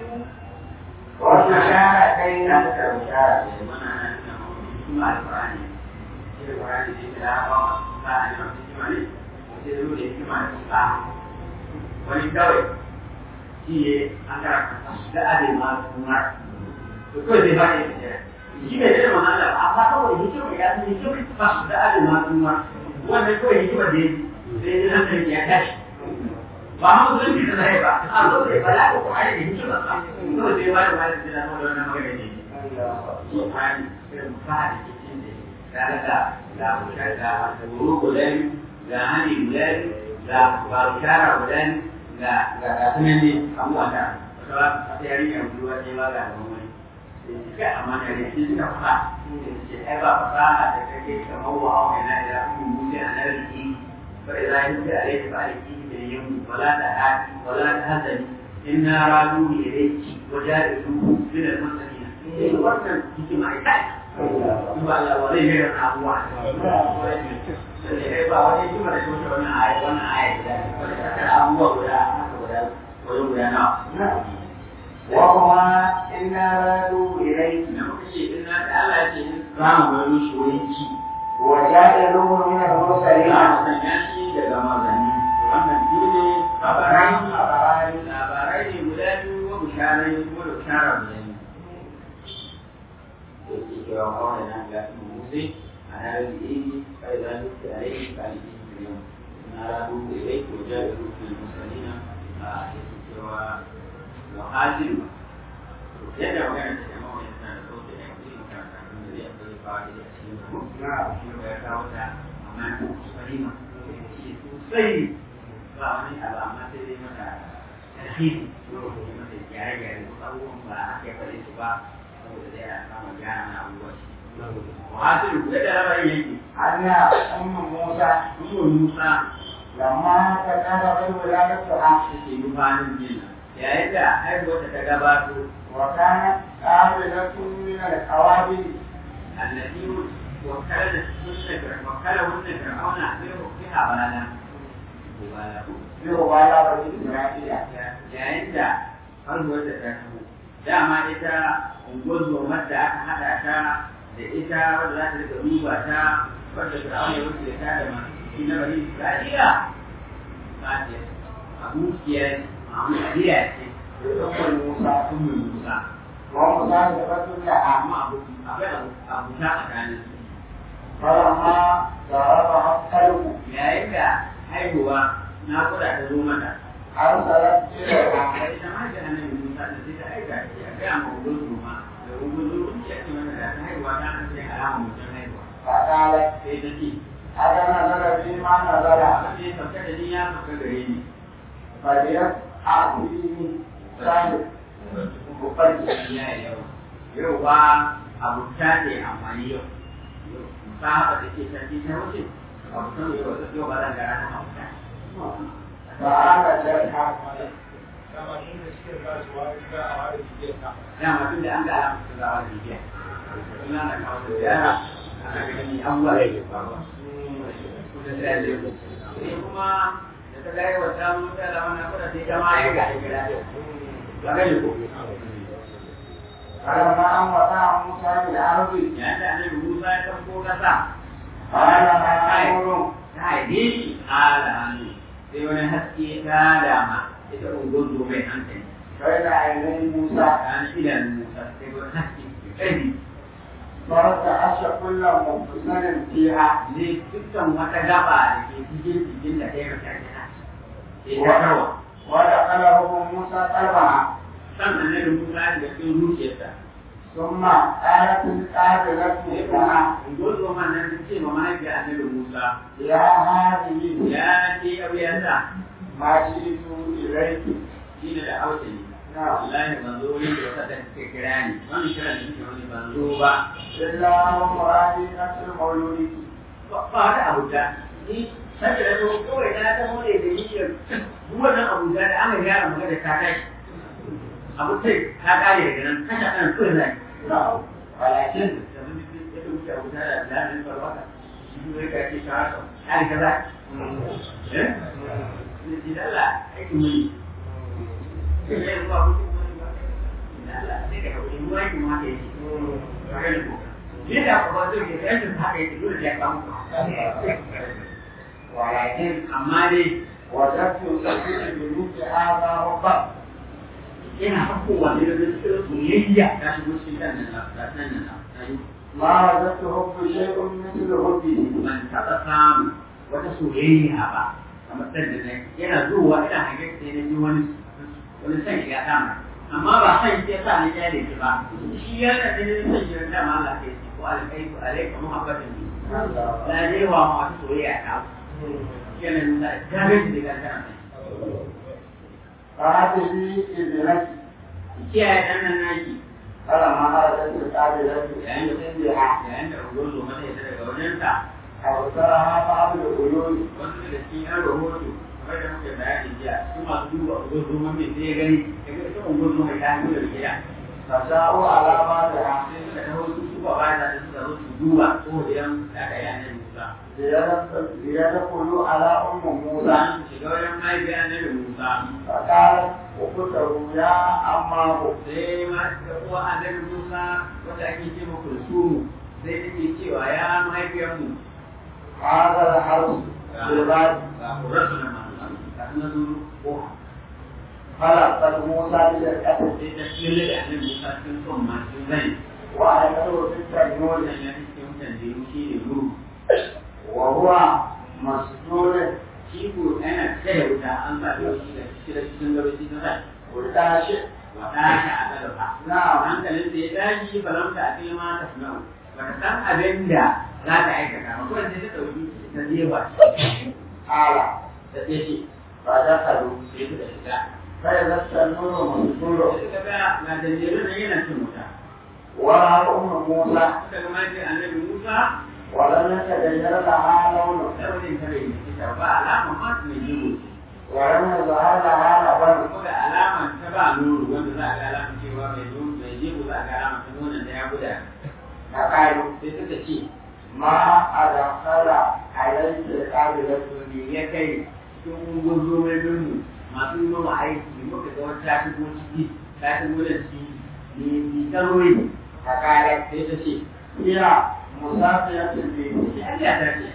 وبشارتين ta tattara bishara da mana na nuna kuma alƙur'ani shi alƙur'ani ne da ya ba masu sa a neman hikima ne sai zo da hikima da sa wani kawai shi ne an karanta da abin ma kuma to kawai zai ba ne da shi ne da mana Allah amma kawai hikima ya san hikima ba su da abin ma kuma wannan kawai hikima da ya sai ya hankali ya tashi ba mu zan bi da zai ba a zo da bala ko kuma da hikima ba to sai ba da wani da na wannan magana ne shi kwani sai mu fara cikin da daga da mutar da guru gudan ga hani gudan ga barukara gudan ga ga kasunan ne abuwa ta wata wata yarinya ruwa ne ba ga wani ga amma da ne shi suka fa ce ai ba fasaha da kake kamar wa hawa na da mun mutu a nan ki fa idza yunti alayka fa alayki bil yawm wala tahati wala tahzani inna radu ilayki wa ja'iluhu min al-mustaqim eh wannan hikima ita ba Allah wa zai yi abuwa sai ba wani hikima da shi wannan aya wannan aya da wannan ta abubuwa guda guda guda nawa وهما إنا ردوا إليك na muka ce in na da Allah ce in za mu sosai a ranar da yi kai za su ta rai ka yi yau na rabu da rai ko ja da rufin musalina a yake cewa wa hajin yadda magana ta jama'a wani tana da sauke da yanzu yin karanta da zai akwai fara da cikin ku shi ba ya kawo ta amma musalina shi sosai ba wani abu amma sai dai mata tarhibi mata gyare-gyare wasu abubuwan ba a ke faɗi su ba saboda dai ana samun gyara na abubuwa shi وحاصل يد ربعي يجي أن أم موسى أم موسى لما تكرر ولادتها take nufanin jinna yayin da haihuwarta ta gabato وكانت قابلة من القوابل التي وكل وكل وكل فرعون بها بلالا في مبالغة إسرائيل yayin da haihuwarta ta taho dama ita unguwar da aka haɗa ta da ita wadda za ta rika duba ta wadda fir'aun ya wuce ta da masu na bani isra'ila ba ta abokiyar ma'amaliya ce أم موسى ummu musa ومصاحبة لها amma abu akwai abu abu ta tsakanin su فلما ضربها الكلب yayin da haihuwa na kuda ta zo mata أرسلت إليها a ita ma da annabi musa da sai ta aika shi a gaya ma ubun ma da ubun zuru ya ce mata da ta haihuwa ta an sai alama mutum haihuwa فقالت sai ta ce هذا نزل فيما نزل abin da ya sauka da ni ya sauka gare ni فليت أعطيني صاحب Bukwanci ya yi yawa. Yau ba abu ta ne amfani yau. Musa haka da ke sarki ta wuce. Abu ta yau da yau ba zan gara na hauka. فآمتها Dama tun da an ga alamu sun zawa da bibiya. Ina da kawo da ziyara ana ganin abubuwa da ke faruwa. Kusa sai ya zai Sai kuma da ta gaya wa samun mutane wannan kuɗa sai ta ma ya ga ya gida. Ba gani ko. فلما أن وقع موسى بالأرض Yayin da annabi Musa ya ɗauko ƙasa. قال ما أمر ta haife shi ala hannu sai wani haske ta dama ita ungozo mai hankali بين عيني موسى tsakanin idanun musa sai wani haske mai ƙarfi فرتعش كل مفصل فيها ne dukkan wata gaba da ke cikin jikin da ta yi mata gina sai ta kawa ودخل روح موسى قلبها san annabi musa da cikin zuciyarsa ثم قالت القابلة sai لها kuma ungozo man nan ta ce ma mahaifiyar annabi musa يا هذه ya ce auyarsa ما جئت إليك shi ne da hausa ne نعم wallahi ban zo ne da wata da suka kira ni wani kira da suke wani ban zo ba إلا ومرادي نفس المولود ba wani abu da ni sai da zo kawai na ta hore da niyyar duk wannan abu da aka gyara maka da ta kai abu sai ta kare daga nan kasha kan kawai zai نعم ولكن da mun ji ya wuce abu da da da nan farwata shi ne ka ce ka haka ai kaza eh ni ji dalla ai mun sai ya ba ku dalla sai ka ku mu ai mu haka yake ka ga ko ni da ko ba zai ke sai haka yake dole ya kamu ولكن amma dai وجدت سبيل بنوك هذا ربك yana hakowa ne da cikin soyayya ta shigo cikin kan nan na nan nan ما وجدت حب شيء مثل حبه ban taɓa samu wata soyayya ba kamar san da nai yana zuwa ina hange sai na ji wani wani san ya kama amma ba san ya sa ni ya da ba shi ya da ne san ya da ma Allah ke ko alkai ko alaika muhabbatin ni la je wa ma wata soyayya ta yana nuna garin da ga kana فهذه ابنتي kiyaye dan nan naki فلما خرجت القابلة yayin da من عندها yayin da ugozo mata ya daga wajensa أبصرها بعض العيون wasu daga cikin yan rahoto kamar da muke bayani jiya su masu duba ungozo mai sai ya gani daga ita ungozo mai ta hannu da gida فجاءوا على بعضها sai suka taho su suka bada da suka zo su duba ko da yan da aka yi annabi Musa ليدخلوا على أم موسى Musa su shiga wajen mahaifiyar annabi Musa فقالت أخته يا أماه sai ma da uwa annabi Musa wanda ake ce ma kulsumu sai take cewa ya mahaifiyar mu هذا الحرس بالباب ga kurarsu na masu ga suna zuru ko خلقت موسى بشركته sai ta shirya da annabi Musa cikin son masu zai وأدخله في التنور wannan ya cikin tanzilu shi ne nuru وهو مسجون shi ko yana tsaye wuta an sa shi da cikin gaba shi ta sa وداشئ wata ta a galaba نعم hankalin da ya tashi falamta a kai ma ta sunau bata san abin da za ta aikata ba kawai sai ta ɗauki ta zeba تعالى ta tsaye فدخلوا sai suka shiga فإذا التنور da مسجون suka ga ga danjiru nan yana cin wuta ورأى أم موسى suka ga mafi annabi musa ولم يتغير لها لون launin ta bai ita ba alama ma mai jigo ce ولم يظهر لها لبن kuma ga alama ta ba nuru wanda za a ga alama cewa mai nuru mai jigo za a ga alama ta nuna da ya guda فقالوا sai suka ce ما أدخل عليك قابلة me ya kai cikin gozo mai nunu masu yi mawa aiki muka ga wata ta shigo ciki ta shigo da ciki ne ni karori فقالت sai ta ce هي مسافية البيت shi Allah ta ce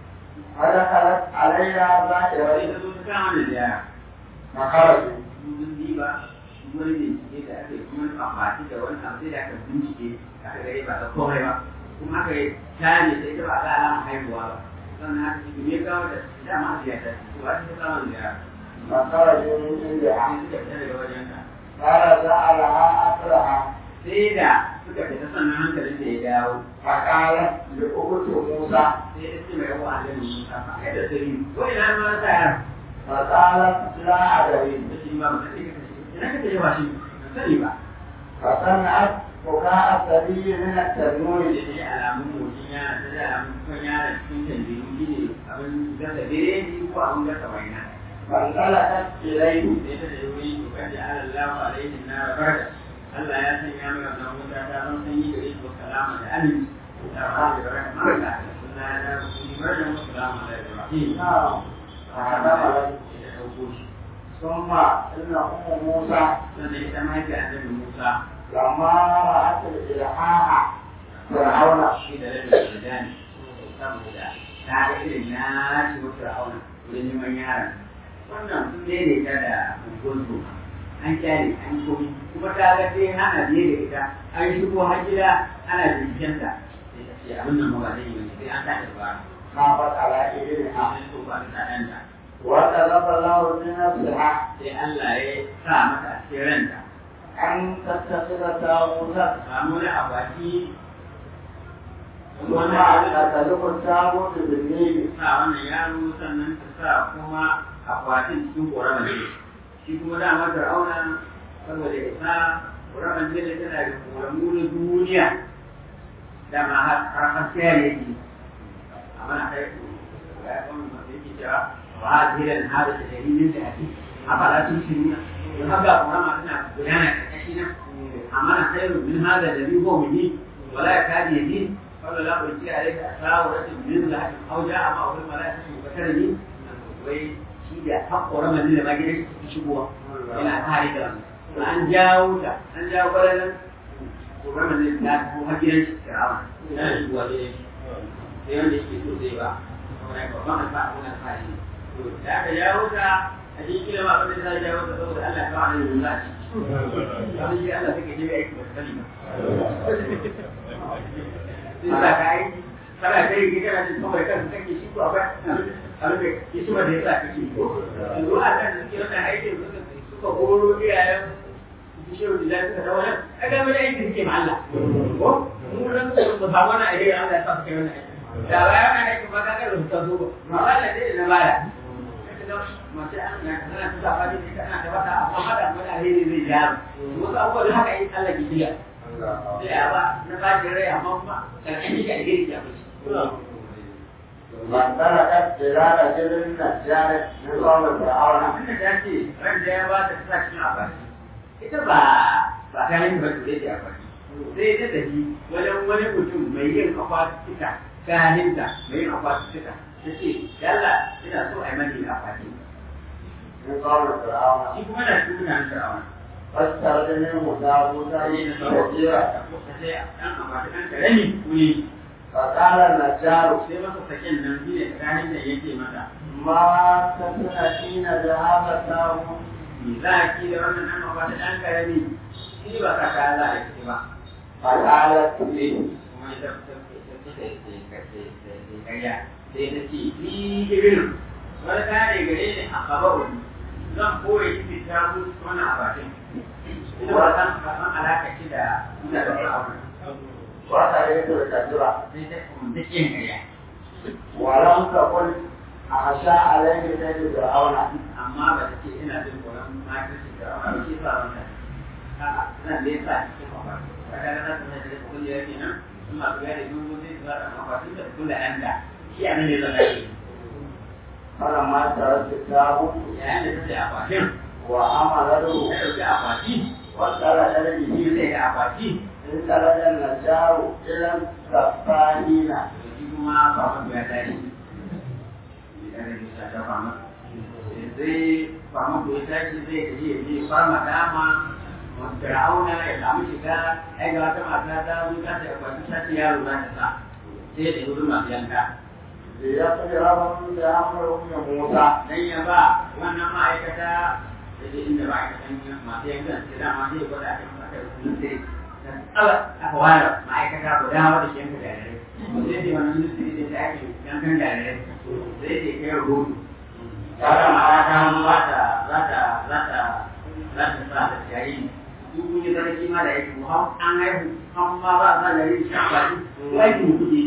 فدخلت عليها wani زائرة ta zo ta kama da yara فخرجوا mun diba wani bincike da aka yi kuma amfani da wani abu sai da aka bincike aka gare ba ta komai ba kuma aka yi tare sai ta ba ga alama haihuwa ba sannan aka ce me kawo da dama a ziyarta to ba ta kama da yara فخرجوا من عندها sai suka fita daga wajen ka فرجع لها أثرها sai da suka fita sannan hankalin da ya dawo فقالت لأخت موسى sai ya ce mai yawa a lalin musa ba kai da sirri ko ina ma ta yara فقالت لا أدري da shi ba ba ka ce ka kashe ina ka ce ba shi ba sani ba فسمعت بكاء الصبي من التنور da ne alamun motsin yana ta da alamun kan yana cikin tanjiru shi ne abin gasa biredi ko abin gasa waina فانطلقت إليه sai ta da wuri to kan da Allah alaihi na barka Allah ya sanya mai wannan wuta ta zan sanyi gare shi salama da aminci da rahama da barka barka sunna da kuma barka mu salama da rahim نعم فحملت da dauko shi ثم إن أم موسى sannan ita mahaifiyar annabi Musa لما رأت الإلحاح فرعون shi da rabin da ne saboda ta ga irin na ci wa fir'auna wurin neman yaron wannan sun daidaita da gungunsu an kyale an komi kuma ta ga sai ana biye da ita an shigo har gida ana bincikenta sai ta ce abin nan ba zai yi wani sai an tashi ba خافت على إبنها sai so ba ta ɗanta وطلب الله من نفسها sai Allah ya sa mata a cikin ranta أن تتخذ تابوتا samu wani akwati ثم تتلق التابوت بالنيل sa wannan yaro sannan ta sa kuma akwatin cikin ƙoramar ne shi kuma dama fir'auna saboda isa ƙoramar ne tana da ƙoramu na duniya dama har har haskiya ne yake amma na kai ga ya kwanu masu yake cewa ba a ziran hada da dalilin da ake a fara tun shi nuna don haka ƙorama tana gudana ƙarƙashi na amma na kai rubin hada da riho mu yi wala ya kaji ya ji قال لا ألقي عليك أساورة من ذهب أو جاء معه الملائكة مبشرني wai shi da haƙƙoran manzila ma gidan shi shigowa yana kare da to an jawo ta an jawo kwallon ƙoran manzila ta ko har gidan shi fir'auna yana shigowa da yake sai wanda yake so zai ba saboda babban alfa'a ko alfa'a ne to da aka jawo ta a cikin kila ma abin da ta jawo ta saboda Allah ya kawo annabi Musa a ciki abin shi Allah take jiya aiki ba ta sani ba sai sa ka aiki kana ta yi kana jin kawai kan kake shi ko akwai abin da ke shi da yasa kake ko yanzu a kan suke wannan aikin suka suka horo iyayen bishiyu da suka ta wannan ai ga wani aiki suke ma Allah ko mu nan su ba samu wannan aiki Allah ya sa suka yi wannan aiki da baya wannan aiki ba ka ga da suka zo ba ma Allah dai na baya mace an na kana ta saba ne kana ta wata amma hada mana alheri zai ja wasu abubuwa da haka in Allah ke jiya da yawa na bacin rai amma kuma karkashin shi alheri ya fi فانطلقت إلى رجل نجار من قوم فرعون abinda ta ce ran da ya ba ta sa cikin akwati ita ba ba ta yin ba da ta akwati sai ta tafi wajen wani mutum mai yin akwati ta ganinta mai yin akwati ta ta ce yalla ina so a yi mani akwati من قوم فرعون shi kuma na shi muna sha'awa فاسترد منه تابوتا sai na sauwa كثيرا ta sai ɗan akwati ɗan karami kuli فقال النجار sai masa sakin nan shi ne tsakanin da yake mata ما تسنتين بهذا التابوت me za a ki da wannan ɗan akwati ɗan karami shi ba ka ta za a yi ba فقالت لي kuma ita ta karya sai ta ce ni irin wani kare gare ni a kaba'u zan koya shi ta mutu wannan abatin ina ba san kasan alaka shi da mutanen fir'auna wata yi da kajira sai ta kuma kin karya walan ka kun a sha alaihi kai da fir'auna amma ba ta ce ina jin tsoron makirci fir'auna ba shi sa wanda a'a nan da yasa cikin mafarki kaga na san da da kullu yake nan in ma ga da dubu sai su da mafarki da kullu anda shi a nan ne zan yi kana ma tare da tabu yayin da take akwatin wa amalatu ya dauki akwati wa tsara dalili shi zai ga akwati in tsara da najaru ilan safanina to shi kuma ba mu ya tashi idan da shi ta fama sai fama ko ya tashi zai je ya je fama dama Fir'auna ya samu shiga ai ga wata mata ta zo ta ce akwati ta ce yaro za ta sa sai da wurin masu yanka da ya fi rabon da amurin ya musa dan ya ba wannan ma'aikata da ke inda ma'aikatan masu yankan sai dama zai gwada a kan aka yi sai dan tsala aka ware ma'aikata guda wadda ke yanka jarirai sai dai wannan ministry da ta ake yankan jarirai sai dai kai rahoto ya da ma'aikata za ta za ta za ta za ta sa da jariri duk kun yi sarki ma da yake mu an haihu an ma ba sa jariri shan baki aikin kuɗi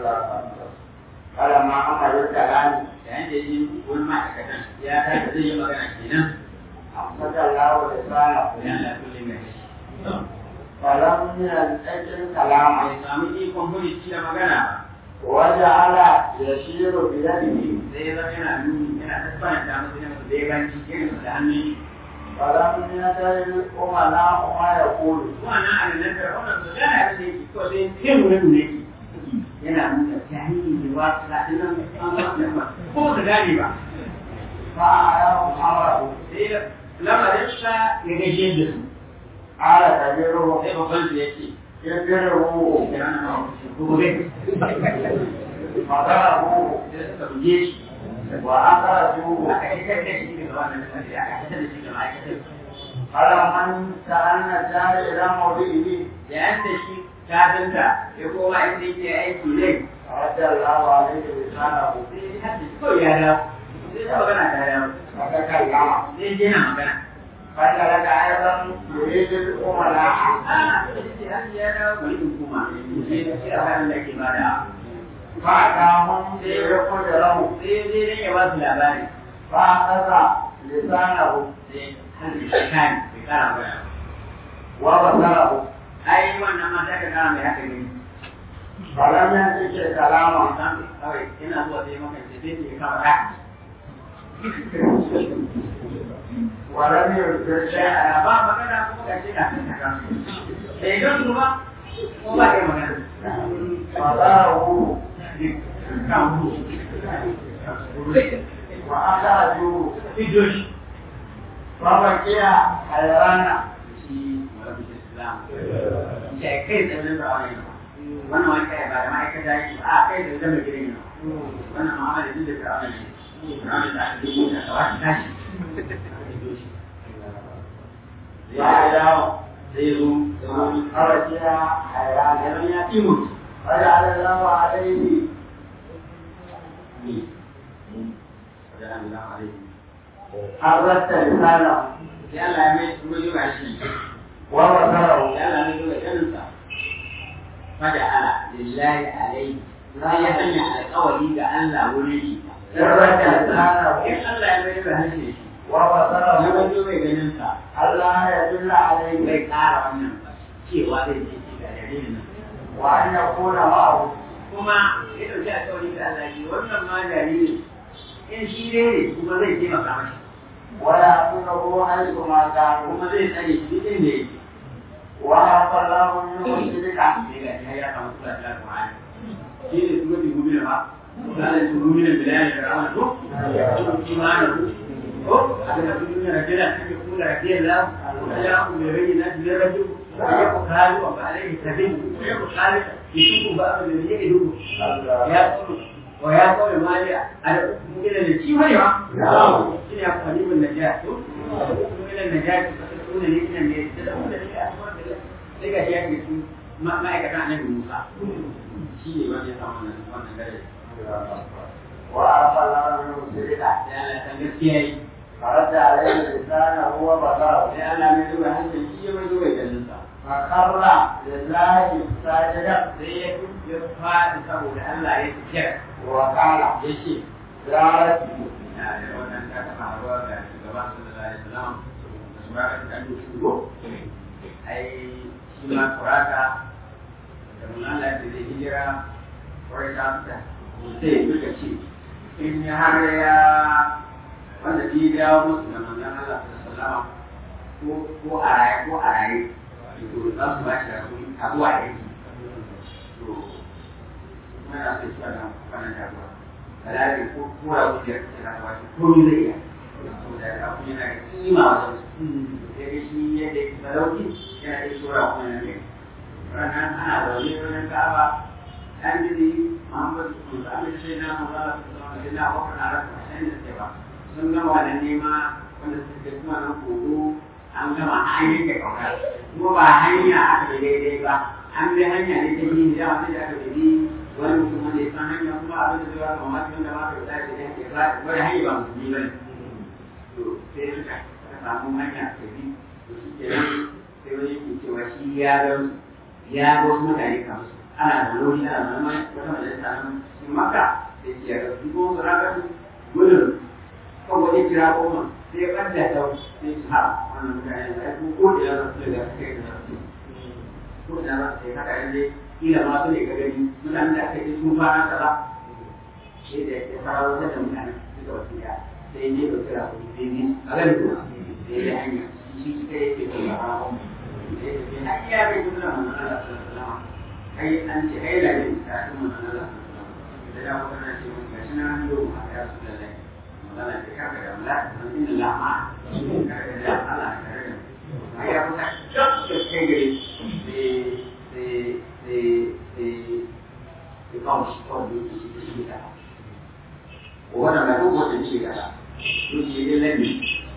kala ma amalin kalani yayin da ya ji wani ma'aikatan ya tashi zai yi magana kenan amsaka lawo da sana ya Allah kullum mai shi falam min ɗakin kalama bai samu ikon hurici da magana waje ala ya shiro biyadihi ba sai ya zama yana nuni yana tattana da musu yana da ya ganci irin da hannun falam min ɗakin umala umma ya kulu wannan annan da wannan su gana da yake ko sai sai mu ne ne yana nuna jahili ne wa ta dinan an ba ko da gani ba fa ayahu amrahu sai lamarin sa ya gaishe da su ala kabiruhu sai babban su yake yadiruhu ya rana ma ko gobe madarahu sai suka buge shi wa akhrajuhu aka shigar da shi daga wannan misali aka shigar da shi ga ma'aikatar falam an ta'anna jari ila mawdihi yayin da shi kafinta ya koma inda yake aiki ne radda Allahu alayhi lisanahu sai ya hadda ko ya dawo sai ta magana ta dawo fa kallama sai je na magana fa daga ayatan yuridul umala a sai har ya dawo bari in koma sai da shi a halin da ke bada fa kamun da ya kuda lahu sai dai dan ya ba su labari fa kaza lisanahu sai har da shi kan bai kara magana wa basarahu ai wannan mata ka kara mai haka ne falam yantike kalama kawai ina zuwa sai maka sai sai ya kama haka wa lam yursil shay'an ba magana kuma ga shi da sai don su ba ko ba ya magana fadahu kan hu wa akhrajuhu idoshi fa baqiya hayrana shi wani islam ya kai da nan da wani wannan wani kai ba da ma'aikata yake a kai da zama gidan yana wannan ma'amala duk da ta wani ne ranar da aka yi da kawai tashi ya dawo zai zo da wani fa baqiya hayrana yaron ya timu فجعل الله عليه ne wajen Allah alaihi حرت لسانه sai Allah ya mai kuma yi shi وبصره sai Allah ya mai ganinsa fada ala lillahi alaihi sai ya sanya alƙawari ga Allah wurin shi حرت لسانه in Allah ya mai da harshe shi ya وبصره wajo mai ganinsa ألا يدل عليه zai ƙara wannan cewa zai ce shi ga dalilin nan وأن يكون معه kuma ya ɗauki alƙawari ga Allah shi wannan ma jariri in shi ne kuma zai taimaka mashi ويأخذه حيث ما كان kuma zai tsare shi duk inda yake وعفى الله منه الشرك sai ga shi ya samu kula da Al-Qur'ani shi ne kuma bi gobe ba misalin su gobe da bilal da rawan to imanu ko aka da duniya da jira take kula da biyan la ya ku mai rai na da raju ya ku kalu ba alaihi tabi ya ku kalu ki ku ba da ne ya duku ya ku wa ya ko maliya ada ku gina da ci wani ba shi ne ya ku halibun najat to ku gina najat ku ne ne ne da ku da ne a sai ga shi ya ke ma'aikatan annabi Musa shi ne wanda ya samu wannan wannan gare وعرف الله منه سرقة sai Allah ya san gaskiya yi فرد عليه لسانه وبصره sai Allah mai zuwa hankali shi ya mai zuwa ganin sa فخر لله ساجدا sai ya ya faɗi saboda Allah ya kira وقال ya ce يا ربي na da wannan ta taɓa haruwa ga shugaban sallallahu alaihi wasallam da su baka da ɗan shugo ai shi ma kurata da mun Allah da zai hijira wai ta fita sai ya duka ce in ya har ya wanda bi dawo musu da manzon Allah sallallahu alaihi wasallam ko ko a raye ko a raye to za su ba shi da su abuwa da yake to kuma yana sai su da wannan jagowa kalari ko kura wuce da ta wasu komi zai iya saboda abu yana da kima wajen su sai dai shi yadda ya sarauki yana da shura kuma yana ne ranar ana zaune ranar ka'aba an jiri muhammadu musa amin sai na mazala su zama da na wakar na rasa mashayin da suke ba sun gama wannan nema wanda suke kuma nan kogo an gama an yanke kauka kuma ba hanya aka yi daidai ba an bi hanya ne ta yi da wani da aka bi wani mutum wanda ya san hanya kuma abin da zai wata mamaki wanda ba ka da zai da yanke ba wani hanya ba musulmi ba ne to sai suka samu hanya ta bi to shi ke nan sai wani yake cewa shi ya ga ya ga wasu mutane kamar su ana da lori ana da wani wata majalisa nan cikin maka sai ce ya ga su ko su raka su gudun kan wani kira goma sai ya ɓanta ta sai su ha wannan mutane da ya kuma ko da ya rasu da kai da rasu ko da za su yi haka yanzu kila ma su ne ga gani mutanen da aka yi sun fara kaza sai da ya fara wata da mutane suka wasu ya sai ne da kira ku sai ne a gani ko sai ya hanya shi shi kai yake da fara ko sai ya ce na iya bai kuma da manzon Allah sallallahu alaihi wasallam kai an ce ai da ne ta kuma manzon Allah da da kuma na ce mun gashi na hanyo a ya su da lai manzon Allah ya karka da Allah man inna la ma karka da Allah karka da ai ya kusa duk da kai gare sai sai sai sai sai kawo shi kawai da yake shi shi da wannan na duk wata ce da duk yi ne lalle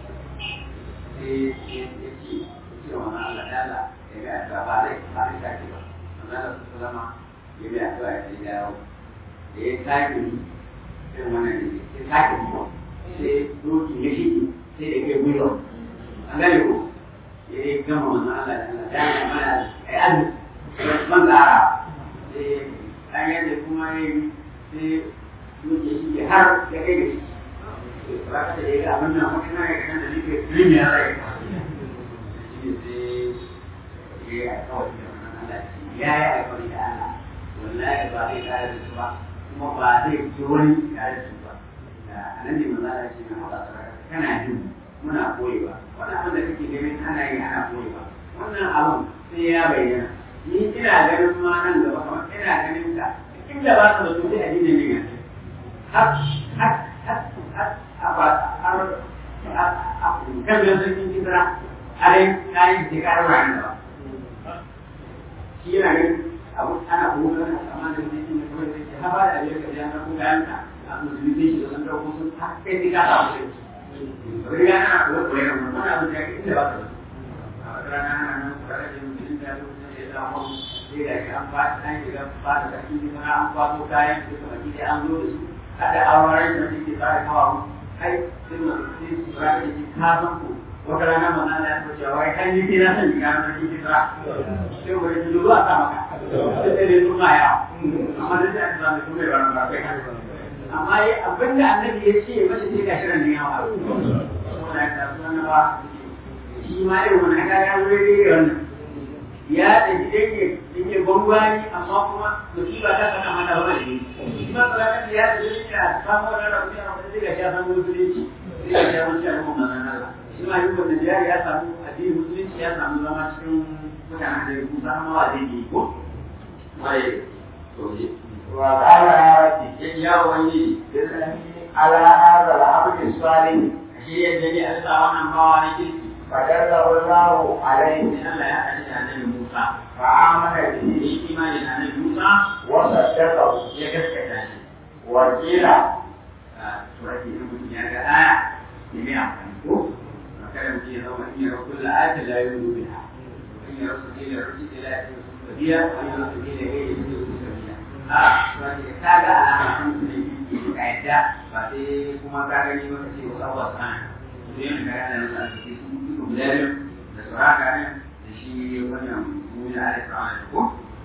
sai ya ce ya ce wa mana Allah da Allah ya ga addu'a ba zai ba zai sake ba amma da su salama ya bi addu'a ya ce dawo da ya sake yi irin wannan ne ya sake yi sai doki ya shi sai da ke gwiwa an gane ko ya yi gama wannan Allah da Allah da ya mana ai azumi ban tsara sai an yadda kuma ya yi sai duke shi har ya kai da shi ba ka da ya abin nan wani na ya kan da nake rin ya rai shi ne sai ya yi alkawari da wannan Allah ya yi alkawari da Allah wallahi ba zai tare da su ba kuma ba zai ci wani tare da su ba a nan ne maza da shi na haɗa sarara kana jin muna koyewa wani abin da kake ganin ana yi ana koyewa wannan abin sai ya bayyana ni ina ganin ma nan gaba kamar ina ganin ka inda ba ka da su sai a jini ne gaske har har har har a ba har a kan da sarkin kisra har yin kayan da ka rawa ne ba shi yana ganin abu ana kuma ganin amma da zai yi kawai zai ce haba da abin da ya na kuma kayan ka a musulmi zai shiga sun dauko sun ta kai sai ka samu sai riga ana kuwa kuwa yana wani abin da ya ke inda ba ka da su a wata rana ana nan kuwa da musulmi da ya zo sai ga shi an ba an shiga ba da sarki ne kuma an kwato kayan su kuma gida an zo da su kada auren da suke tsara kawo kai sai mu sai su ba da shi ka san ku wata rana mana da ya ce wai kan yi kina san ga na shi kira sai wai ji zuwa ta maka sai dai su ma ya amma da ya tsara su ne ba ba kai amma yi abinda annabi ya ce mace sai ga shirin ne yawa saboda ta sunan ba shi ma irin wannan ga ya wuri wannan ya ɗaji yake yake gwangwani amma kuma musiba ta saka mana ba da shi ma tsara ya ɗaji yake a samu wani rabu ya rabu zai ga ya samu musulunci zai ga ya wuce a kuma manzan Allah shi ma yin wannan jari ya samu addinin musulunci ya samu zama cikin mutanen da ya kusa amma wa zai yi ko mai to ne وقال يا ربي yan yawo wani إنني على هذا العبد الصالح shi yadda ne a sa wannan bawa na kirki فدله الله عليه sai Allah ya haɗa da annabi Musa فآمن da به yi imani da annabi Musa وصدقه ya gaskata shi وقيل surati in mutum ya ga aya ya mai amfani ko kada mutum ya zama in ya rabu kulla ayata la yuzu biha in ya rasu ila rasu ila ya ce su da biya wani wasu ne da kai da suke su kabila a wani da ka ga alama sun su ne biyu ka yadda ba sai kuma ka gani maka ce wasu abuwa su hana su yi mai kaya da nasu a cikin su duka guda biyu da su haka ne da shi wannan muni a alisa wani da ko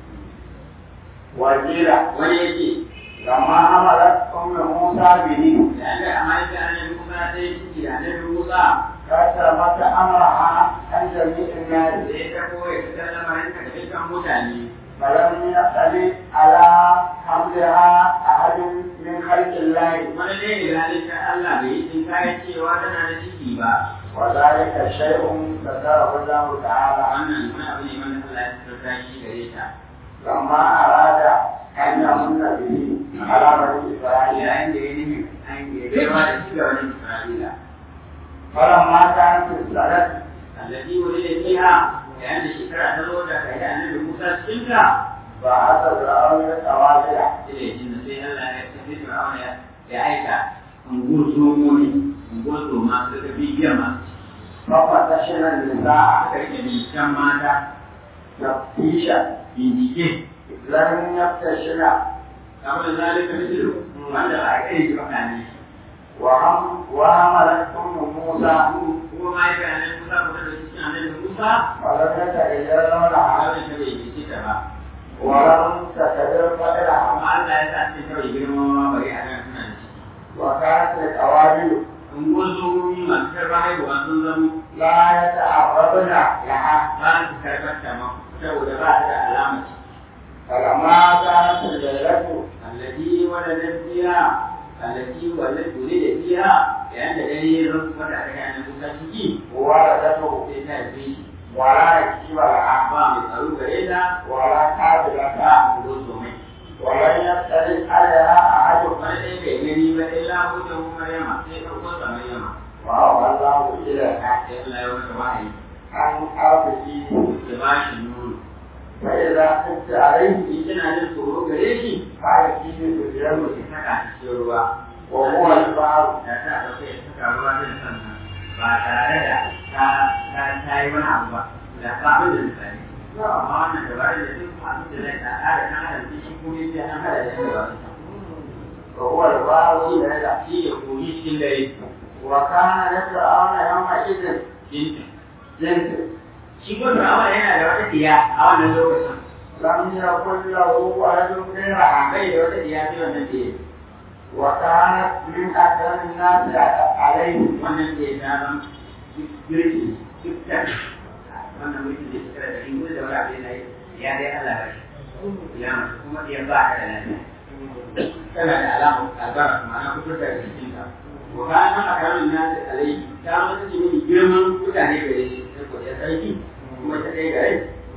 wakila wani yake lamma hamalat ummu musa bihi da an ga amma yake annabi musa sai ciki da annabi musa كتبت أمرها عن جميع الناس da ya tabo ya fitar lamarin ka da dukkan mutane فلم يختلف على حملها أحد من خلق الله wani ne da halittar Allah bai yi tsin kayan cewa tana da ciki ba وذلك شيء ذكره الله تعالى wannan wani abu ne wanda Allah ya tsarta shi gare ta لما أراد أن يمن به على بني إسرائيل yayin da ya nufi an yi baiwa da shi ga wani Isra'ila فلما كانت السنة التي ولد فيها yayin da shekara ta zo da kai da annabi Musa cikin ta بعث فرعون التوابع sai ya jinna sai Allah ya tafi Fir'auna ya ya aika ungur zomoni ungur zoma su ga bibiyar masu ففتشن النساء aka rike binciken mata تفتيشا bincike لم يفتشن kamar zalika mithlu wanda ba a kai shi ba kane وهم وحملت أم موسى kuma ma yake annabi Musa ko da cikin annabi Musa ولم يتغير a لونها wajen ta bai bincike ta ba ولم تكبر فتلها amma Allah ya sa cikin kawai girma ma bari a nan suna da ciki وكانت القوابل unguwar zomomi masu karɓar haihuwa sun zama لا يتعرضن لها ba su karɓar ta ma saboda ba ta da alama ce فلما كانت الليلة التي ولدت فيها التي ولدت ولد فيها لأن دليل رفض عليها أن موسى ciki ولدته sai ta haife shi ولا يكتب لها ba mai tsaro gare ta ولا كاتب ba لها unguwar zomai ولن يختلف عليها أحد wani ɗaya bai gani ba illa hujjan Maryama sai ɗauko sa Maryama وهو الله إليها sai Allah ya masa wahayi عن أرضه ya ba shi nono فإذا خفت عليه in kina jin tsoro gare shi فأتيه باليم ki saka shi cikin ruwa وهو البحر da ta ɗauke ya saka ruwa zai sannan ba tare da ta ta ta yi wani abu ba da ba abin da misali amma wannan dabarar da duk abin da zai ta ƙara ɗan adam cikin kuma sai an haɗa da yadda ba su وهو البحر ليلة shi ya koyi cikin dare وكان لفرعون يومئذ jinta جنس shi ko fir'auna yana da wata diya a wannan lokacin لم يكن له ولد غيرها bai da wata diya sai wannan diya وكانت من أكرم الناس عليه wannan diya ta zama girki dukkan wannan mulkin da suka da ingo da wani abin da ya dai Allah ba shi ya mace kuma diya ba ta da lafiya tana da alama albara ma'ana fitar da jikinta wa kana akramin nasi alai ta mata ce mini girman mutane gare shi saboda ya sarki kuma ta kai gare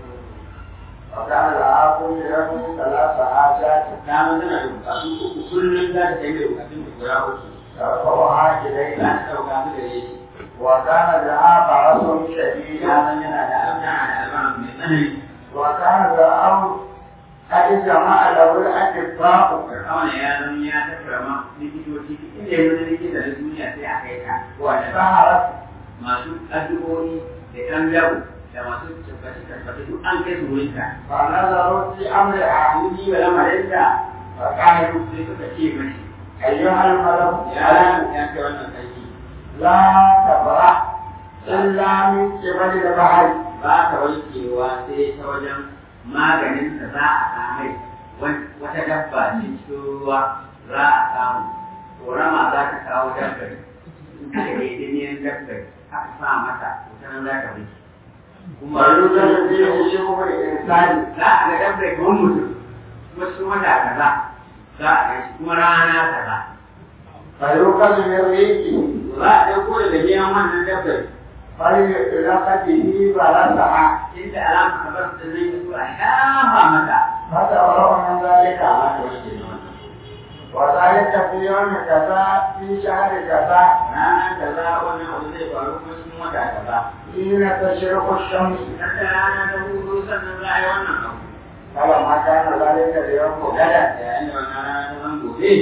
وكان لها كل يوم ثلاث حاجات ta mata tana da bukatu uku kullum za ta kai da bukatun da guda uku ترفعها za إليه ta ɗauka su gare shi وكان لها فرس شديد ya san yana da tana da albara mai tsanani وكان فرعون قد جمع له الأطباء Fir'auna ya zama ya tattara ma likitoci inda ya wani likita na duniya sai a kai ka wanda سهرت masu addu'o'i da ɗan dawo da masu tabbaci tabbaci duk an kai su wurin ka. فنظروا في أمرها Sun yi wa lamarin da فقالوا sai suka ce mashi أيها الملك ya ya kai wannan sarki لا تبرح إلا من قبل البحر ba ka wankewa sai ta wajen maganin da za a samai wata dabba ce cikin ruwa za a samu korama za ta kawo dabbari in aka yi diniyan dabbari aka sa mata wutan za ta wuce kuma ويوجد فيه شبه الإنسان za a ga dabbari kamar mutum kuma cikin wata kaza za a ga shi kuma rana kaza فيوقظ من ريقه za a ɗauko daga biyan wannan dabbari فليلق به بلسها inda alama kamar da zai yi a shafa mata فتبرأ من ذلك za ta wuce da wannan وذلك في يوم كذا في شهر كذا rana kaza wannan abu zai faru kuma cikin wata kaza حين تشرق الشمس idan da rana ta hudu sannan za a yi wannan abu فلما كان ذلك اليوم غدا yayin da wannan rana ta zan gobe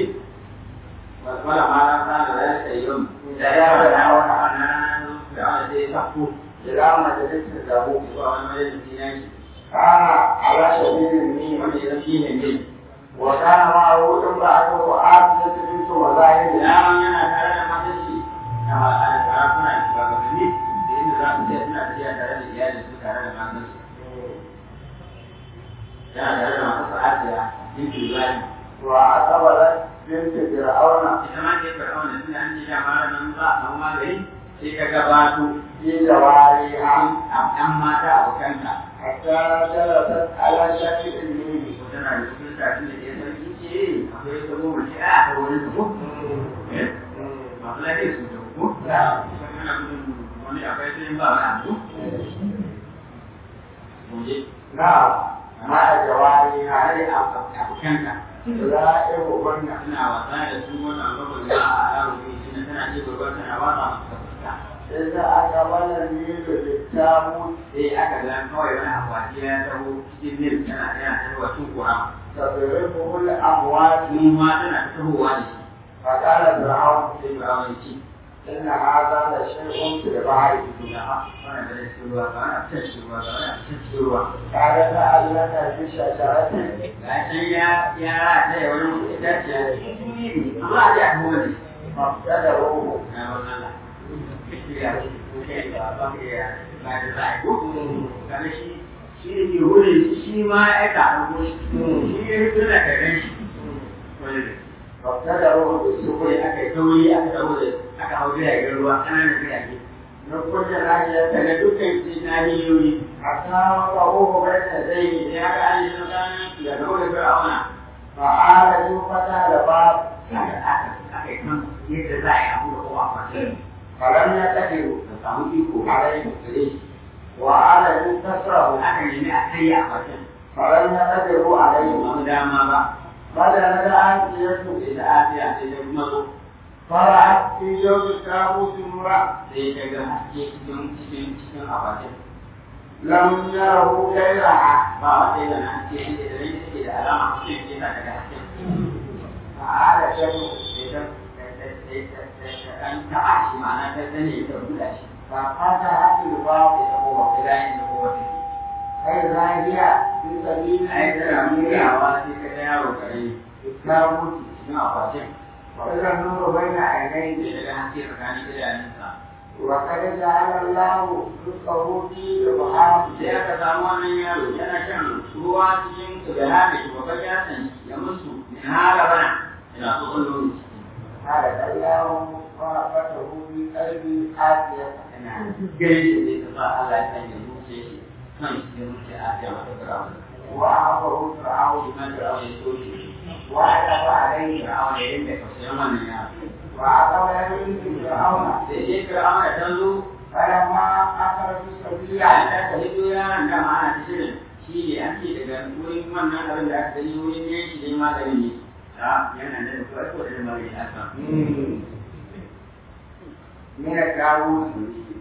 wala ma ran sa da zai ta yau da ya ga da wannan rana da wanda zai sako إلى مجلس له zuwa wani majalisi na shi كان على شديد النيم wanda ya shi ne ne وكان معه امرأته عاصية بنت مزاحم yaron yana tare da matan shi a sarakuna da shugabanni da inda za su je suna tafiya tare da iyalin su tare da matan su yana tare da masu asiya bintu ibrahim وأقبلت بنت فرعون ita ma ke fir'auna tunda an ce da mara nan za a samu magani sai ka gabato في جوارها a ɗan mata abokanka حتى جلست على شكل النيل ko tana da cikin tafi da ya sarki ce akwai ta goma ce a ta wani ta ko eh masu lafiya su ta ko kana gudun wani akwai sai ba wani abu mu je نعم مع جوارها tare da abokanka يلائمهن suna wasa da su wannan gwamnati za a yaro ne shi na tana ce gurbar tana wasa masu fuska إذا أقبل النيل بالتابوت sai aka ga kawai wani akwati ya taho cikin nil tana tana tahowa cin kura تضربه الأموات mu ma tana ta tahowa da shi فقال فرعون sai ba wani ci إن هذا لشيء في البحر da ha wani da shi ruwa ba wani fitar shi ruwa ba wani fitar shi ruwa قال لعلك بشجرة ga can ya ya rataye wani itaciya amma a ji a taho ne فابتدروه na wani Allah ya ce ba ba ya ba da za a yi ko kana shi shi ne ke wurin shi ma ya aika a ko shi shi ya fito da karen shi wani da فابتدروه kawai بالسكر aka yi sauri aka dawo da aka hau jiragen ruwa ƙananan jirage من كل ناحية daga dukkan nahiyoyi حتى وضعوه بين يديه sai aka ajiye su tsakanin da dawo da fir'auna فعال فتح الباب aka aka aka yi kan yadda za a yi abu da kowa kwace فلم يقدروا da samu iko عليه gare shi وعال كسره aka nemi a kai a kwacen فلم يقدروا ba عليه mu dama ba بدل آتيته sai da afiya sai ta kuma zo فرأت في جوف التابوت امرأة sai ta ga haske cikin cikin cikin akwatin لم يره غيرها ba wanda ya na haske inda da rai take da alama cikin ke sa daga hasken فعال شيء an taɓa shi ma'ana ta sani ta buɗa shi ففتحت الباب sai ta kowa ta gani da kowa ta فإذا هي في سبيل a yi tana murawa sai ka ga yaro kare التابوت cikin akwatin وإذا النور بين عينيه sai daga haske tsakanin idanunsa وقد جعل الله رزقه في البحار sai aka samu wannan yaro yana shan ruwa cikin tsibira da shugaban yasan ya musu min hara bana yana so kullum قال الله ورحمته في قلب آسيا yana gare shi zai ta sa Allah ya sanya zuciya shi kan shi zai mutu a fiye mata firawun وأعطه فرعون shi kan firawun ya so shi وعلف عليه firawun ya rinka tausayin wannan yaro وعقب يمين فرعون sai dai firawun ya tanzo فلما أخرج السبيل ya ta ta hito yaron da ma ana ta shirin shi ne an ce daga wurin wannan abin da aka gani wurin yanki dai maganin ne ta yana da kuwa ko da magani a kan من الداوود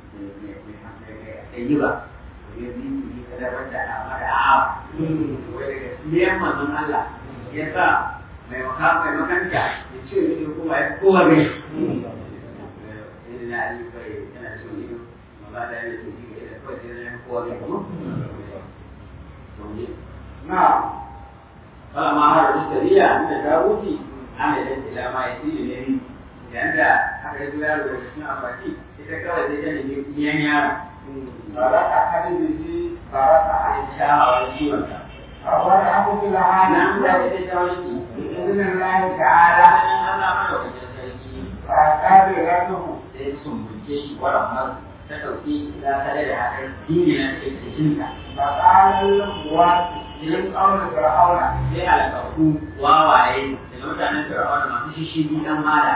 yi ba ya bi yi kadabar da a mada awa wai daga siyan manzon Allah ya sa mai makamai makanta ya ce ne kuma ya kowa ne na ali bai yana so ne ma da ya ce ne da kawai sai ya kowa ne ko to ne نعم kala ma har da shari'a da dawudi ana da ila ma ya tsiri ne yanda aka yi yaro da cikin akwati ita kawai sai ta nemi biyan yaro فرق حبيبه فرق a عليه shawar ciwonsa فرقه في nan da العالم ita ta wani بإذن الله تعالى فأكابرته sai sun buke shi waran har ta ɗauki za ta da hakan dini na ke cikinta فقال الأخوات من قول فرعون sai alƙaƙu wawaye daga mutanen fir'auna masu shishigi dan mala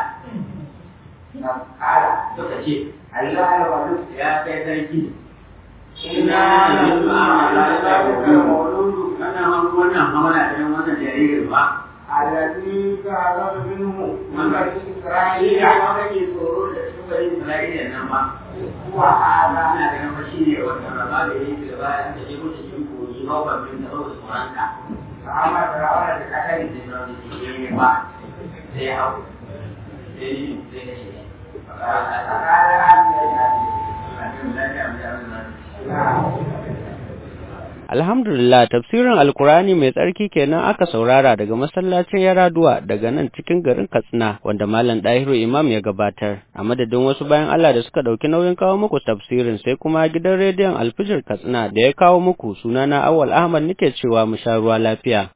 قال suka ce أيها الولد ya kai sarki إنا نسمع ذلك المولود wannan wannan hamana da wannan jaririn ba الذي تعلم منه من بني shi إسرائيل ya ma kake tsoro da cikin bari Isra'ila nan ba هو هذا ana ganin fa shi ne wannan rama da yake da bayan da ya mutu cikin koyi ba ban bin da ba da tsoronka فأمر فرعون بقتله sai na da ke ba sai ya hau sai yi sai ka shi فقال هذه Allah Alhamdulillah tafsirin Alkurani mai tsarki kenan aka saurara daga masallacin Yaraduwa daga nan cikin garin Katsina wanda Malam Dahiru Imam ya gabatar. A madadin wasu bayan Allah da suka ɗauki nauyin kawo muku tafsirin sai kuma gidan rediyon Alfijir Katsina da ya kawo muku sunana Awal Ahmad nake cewa mu sha ruwa lafiya.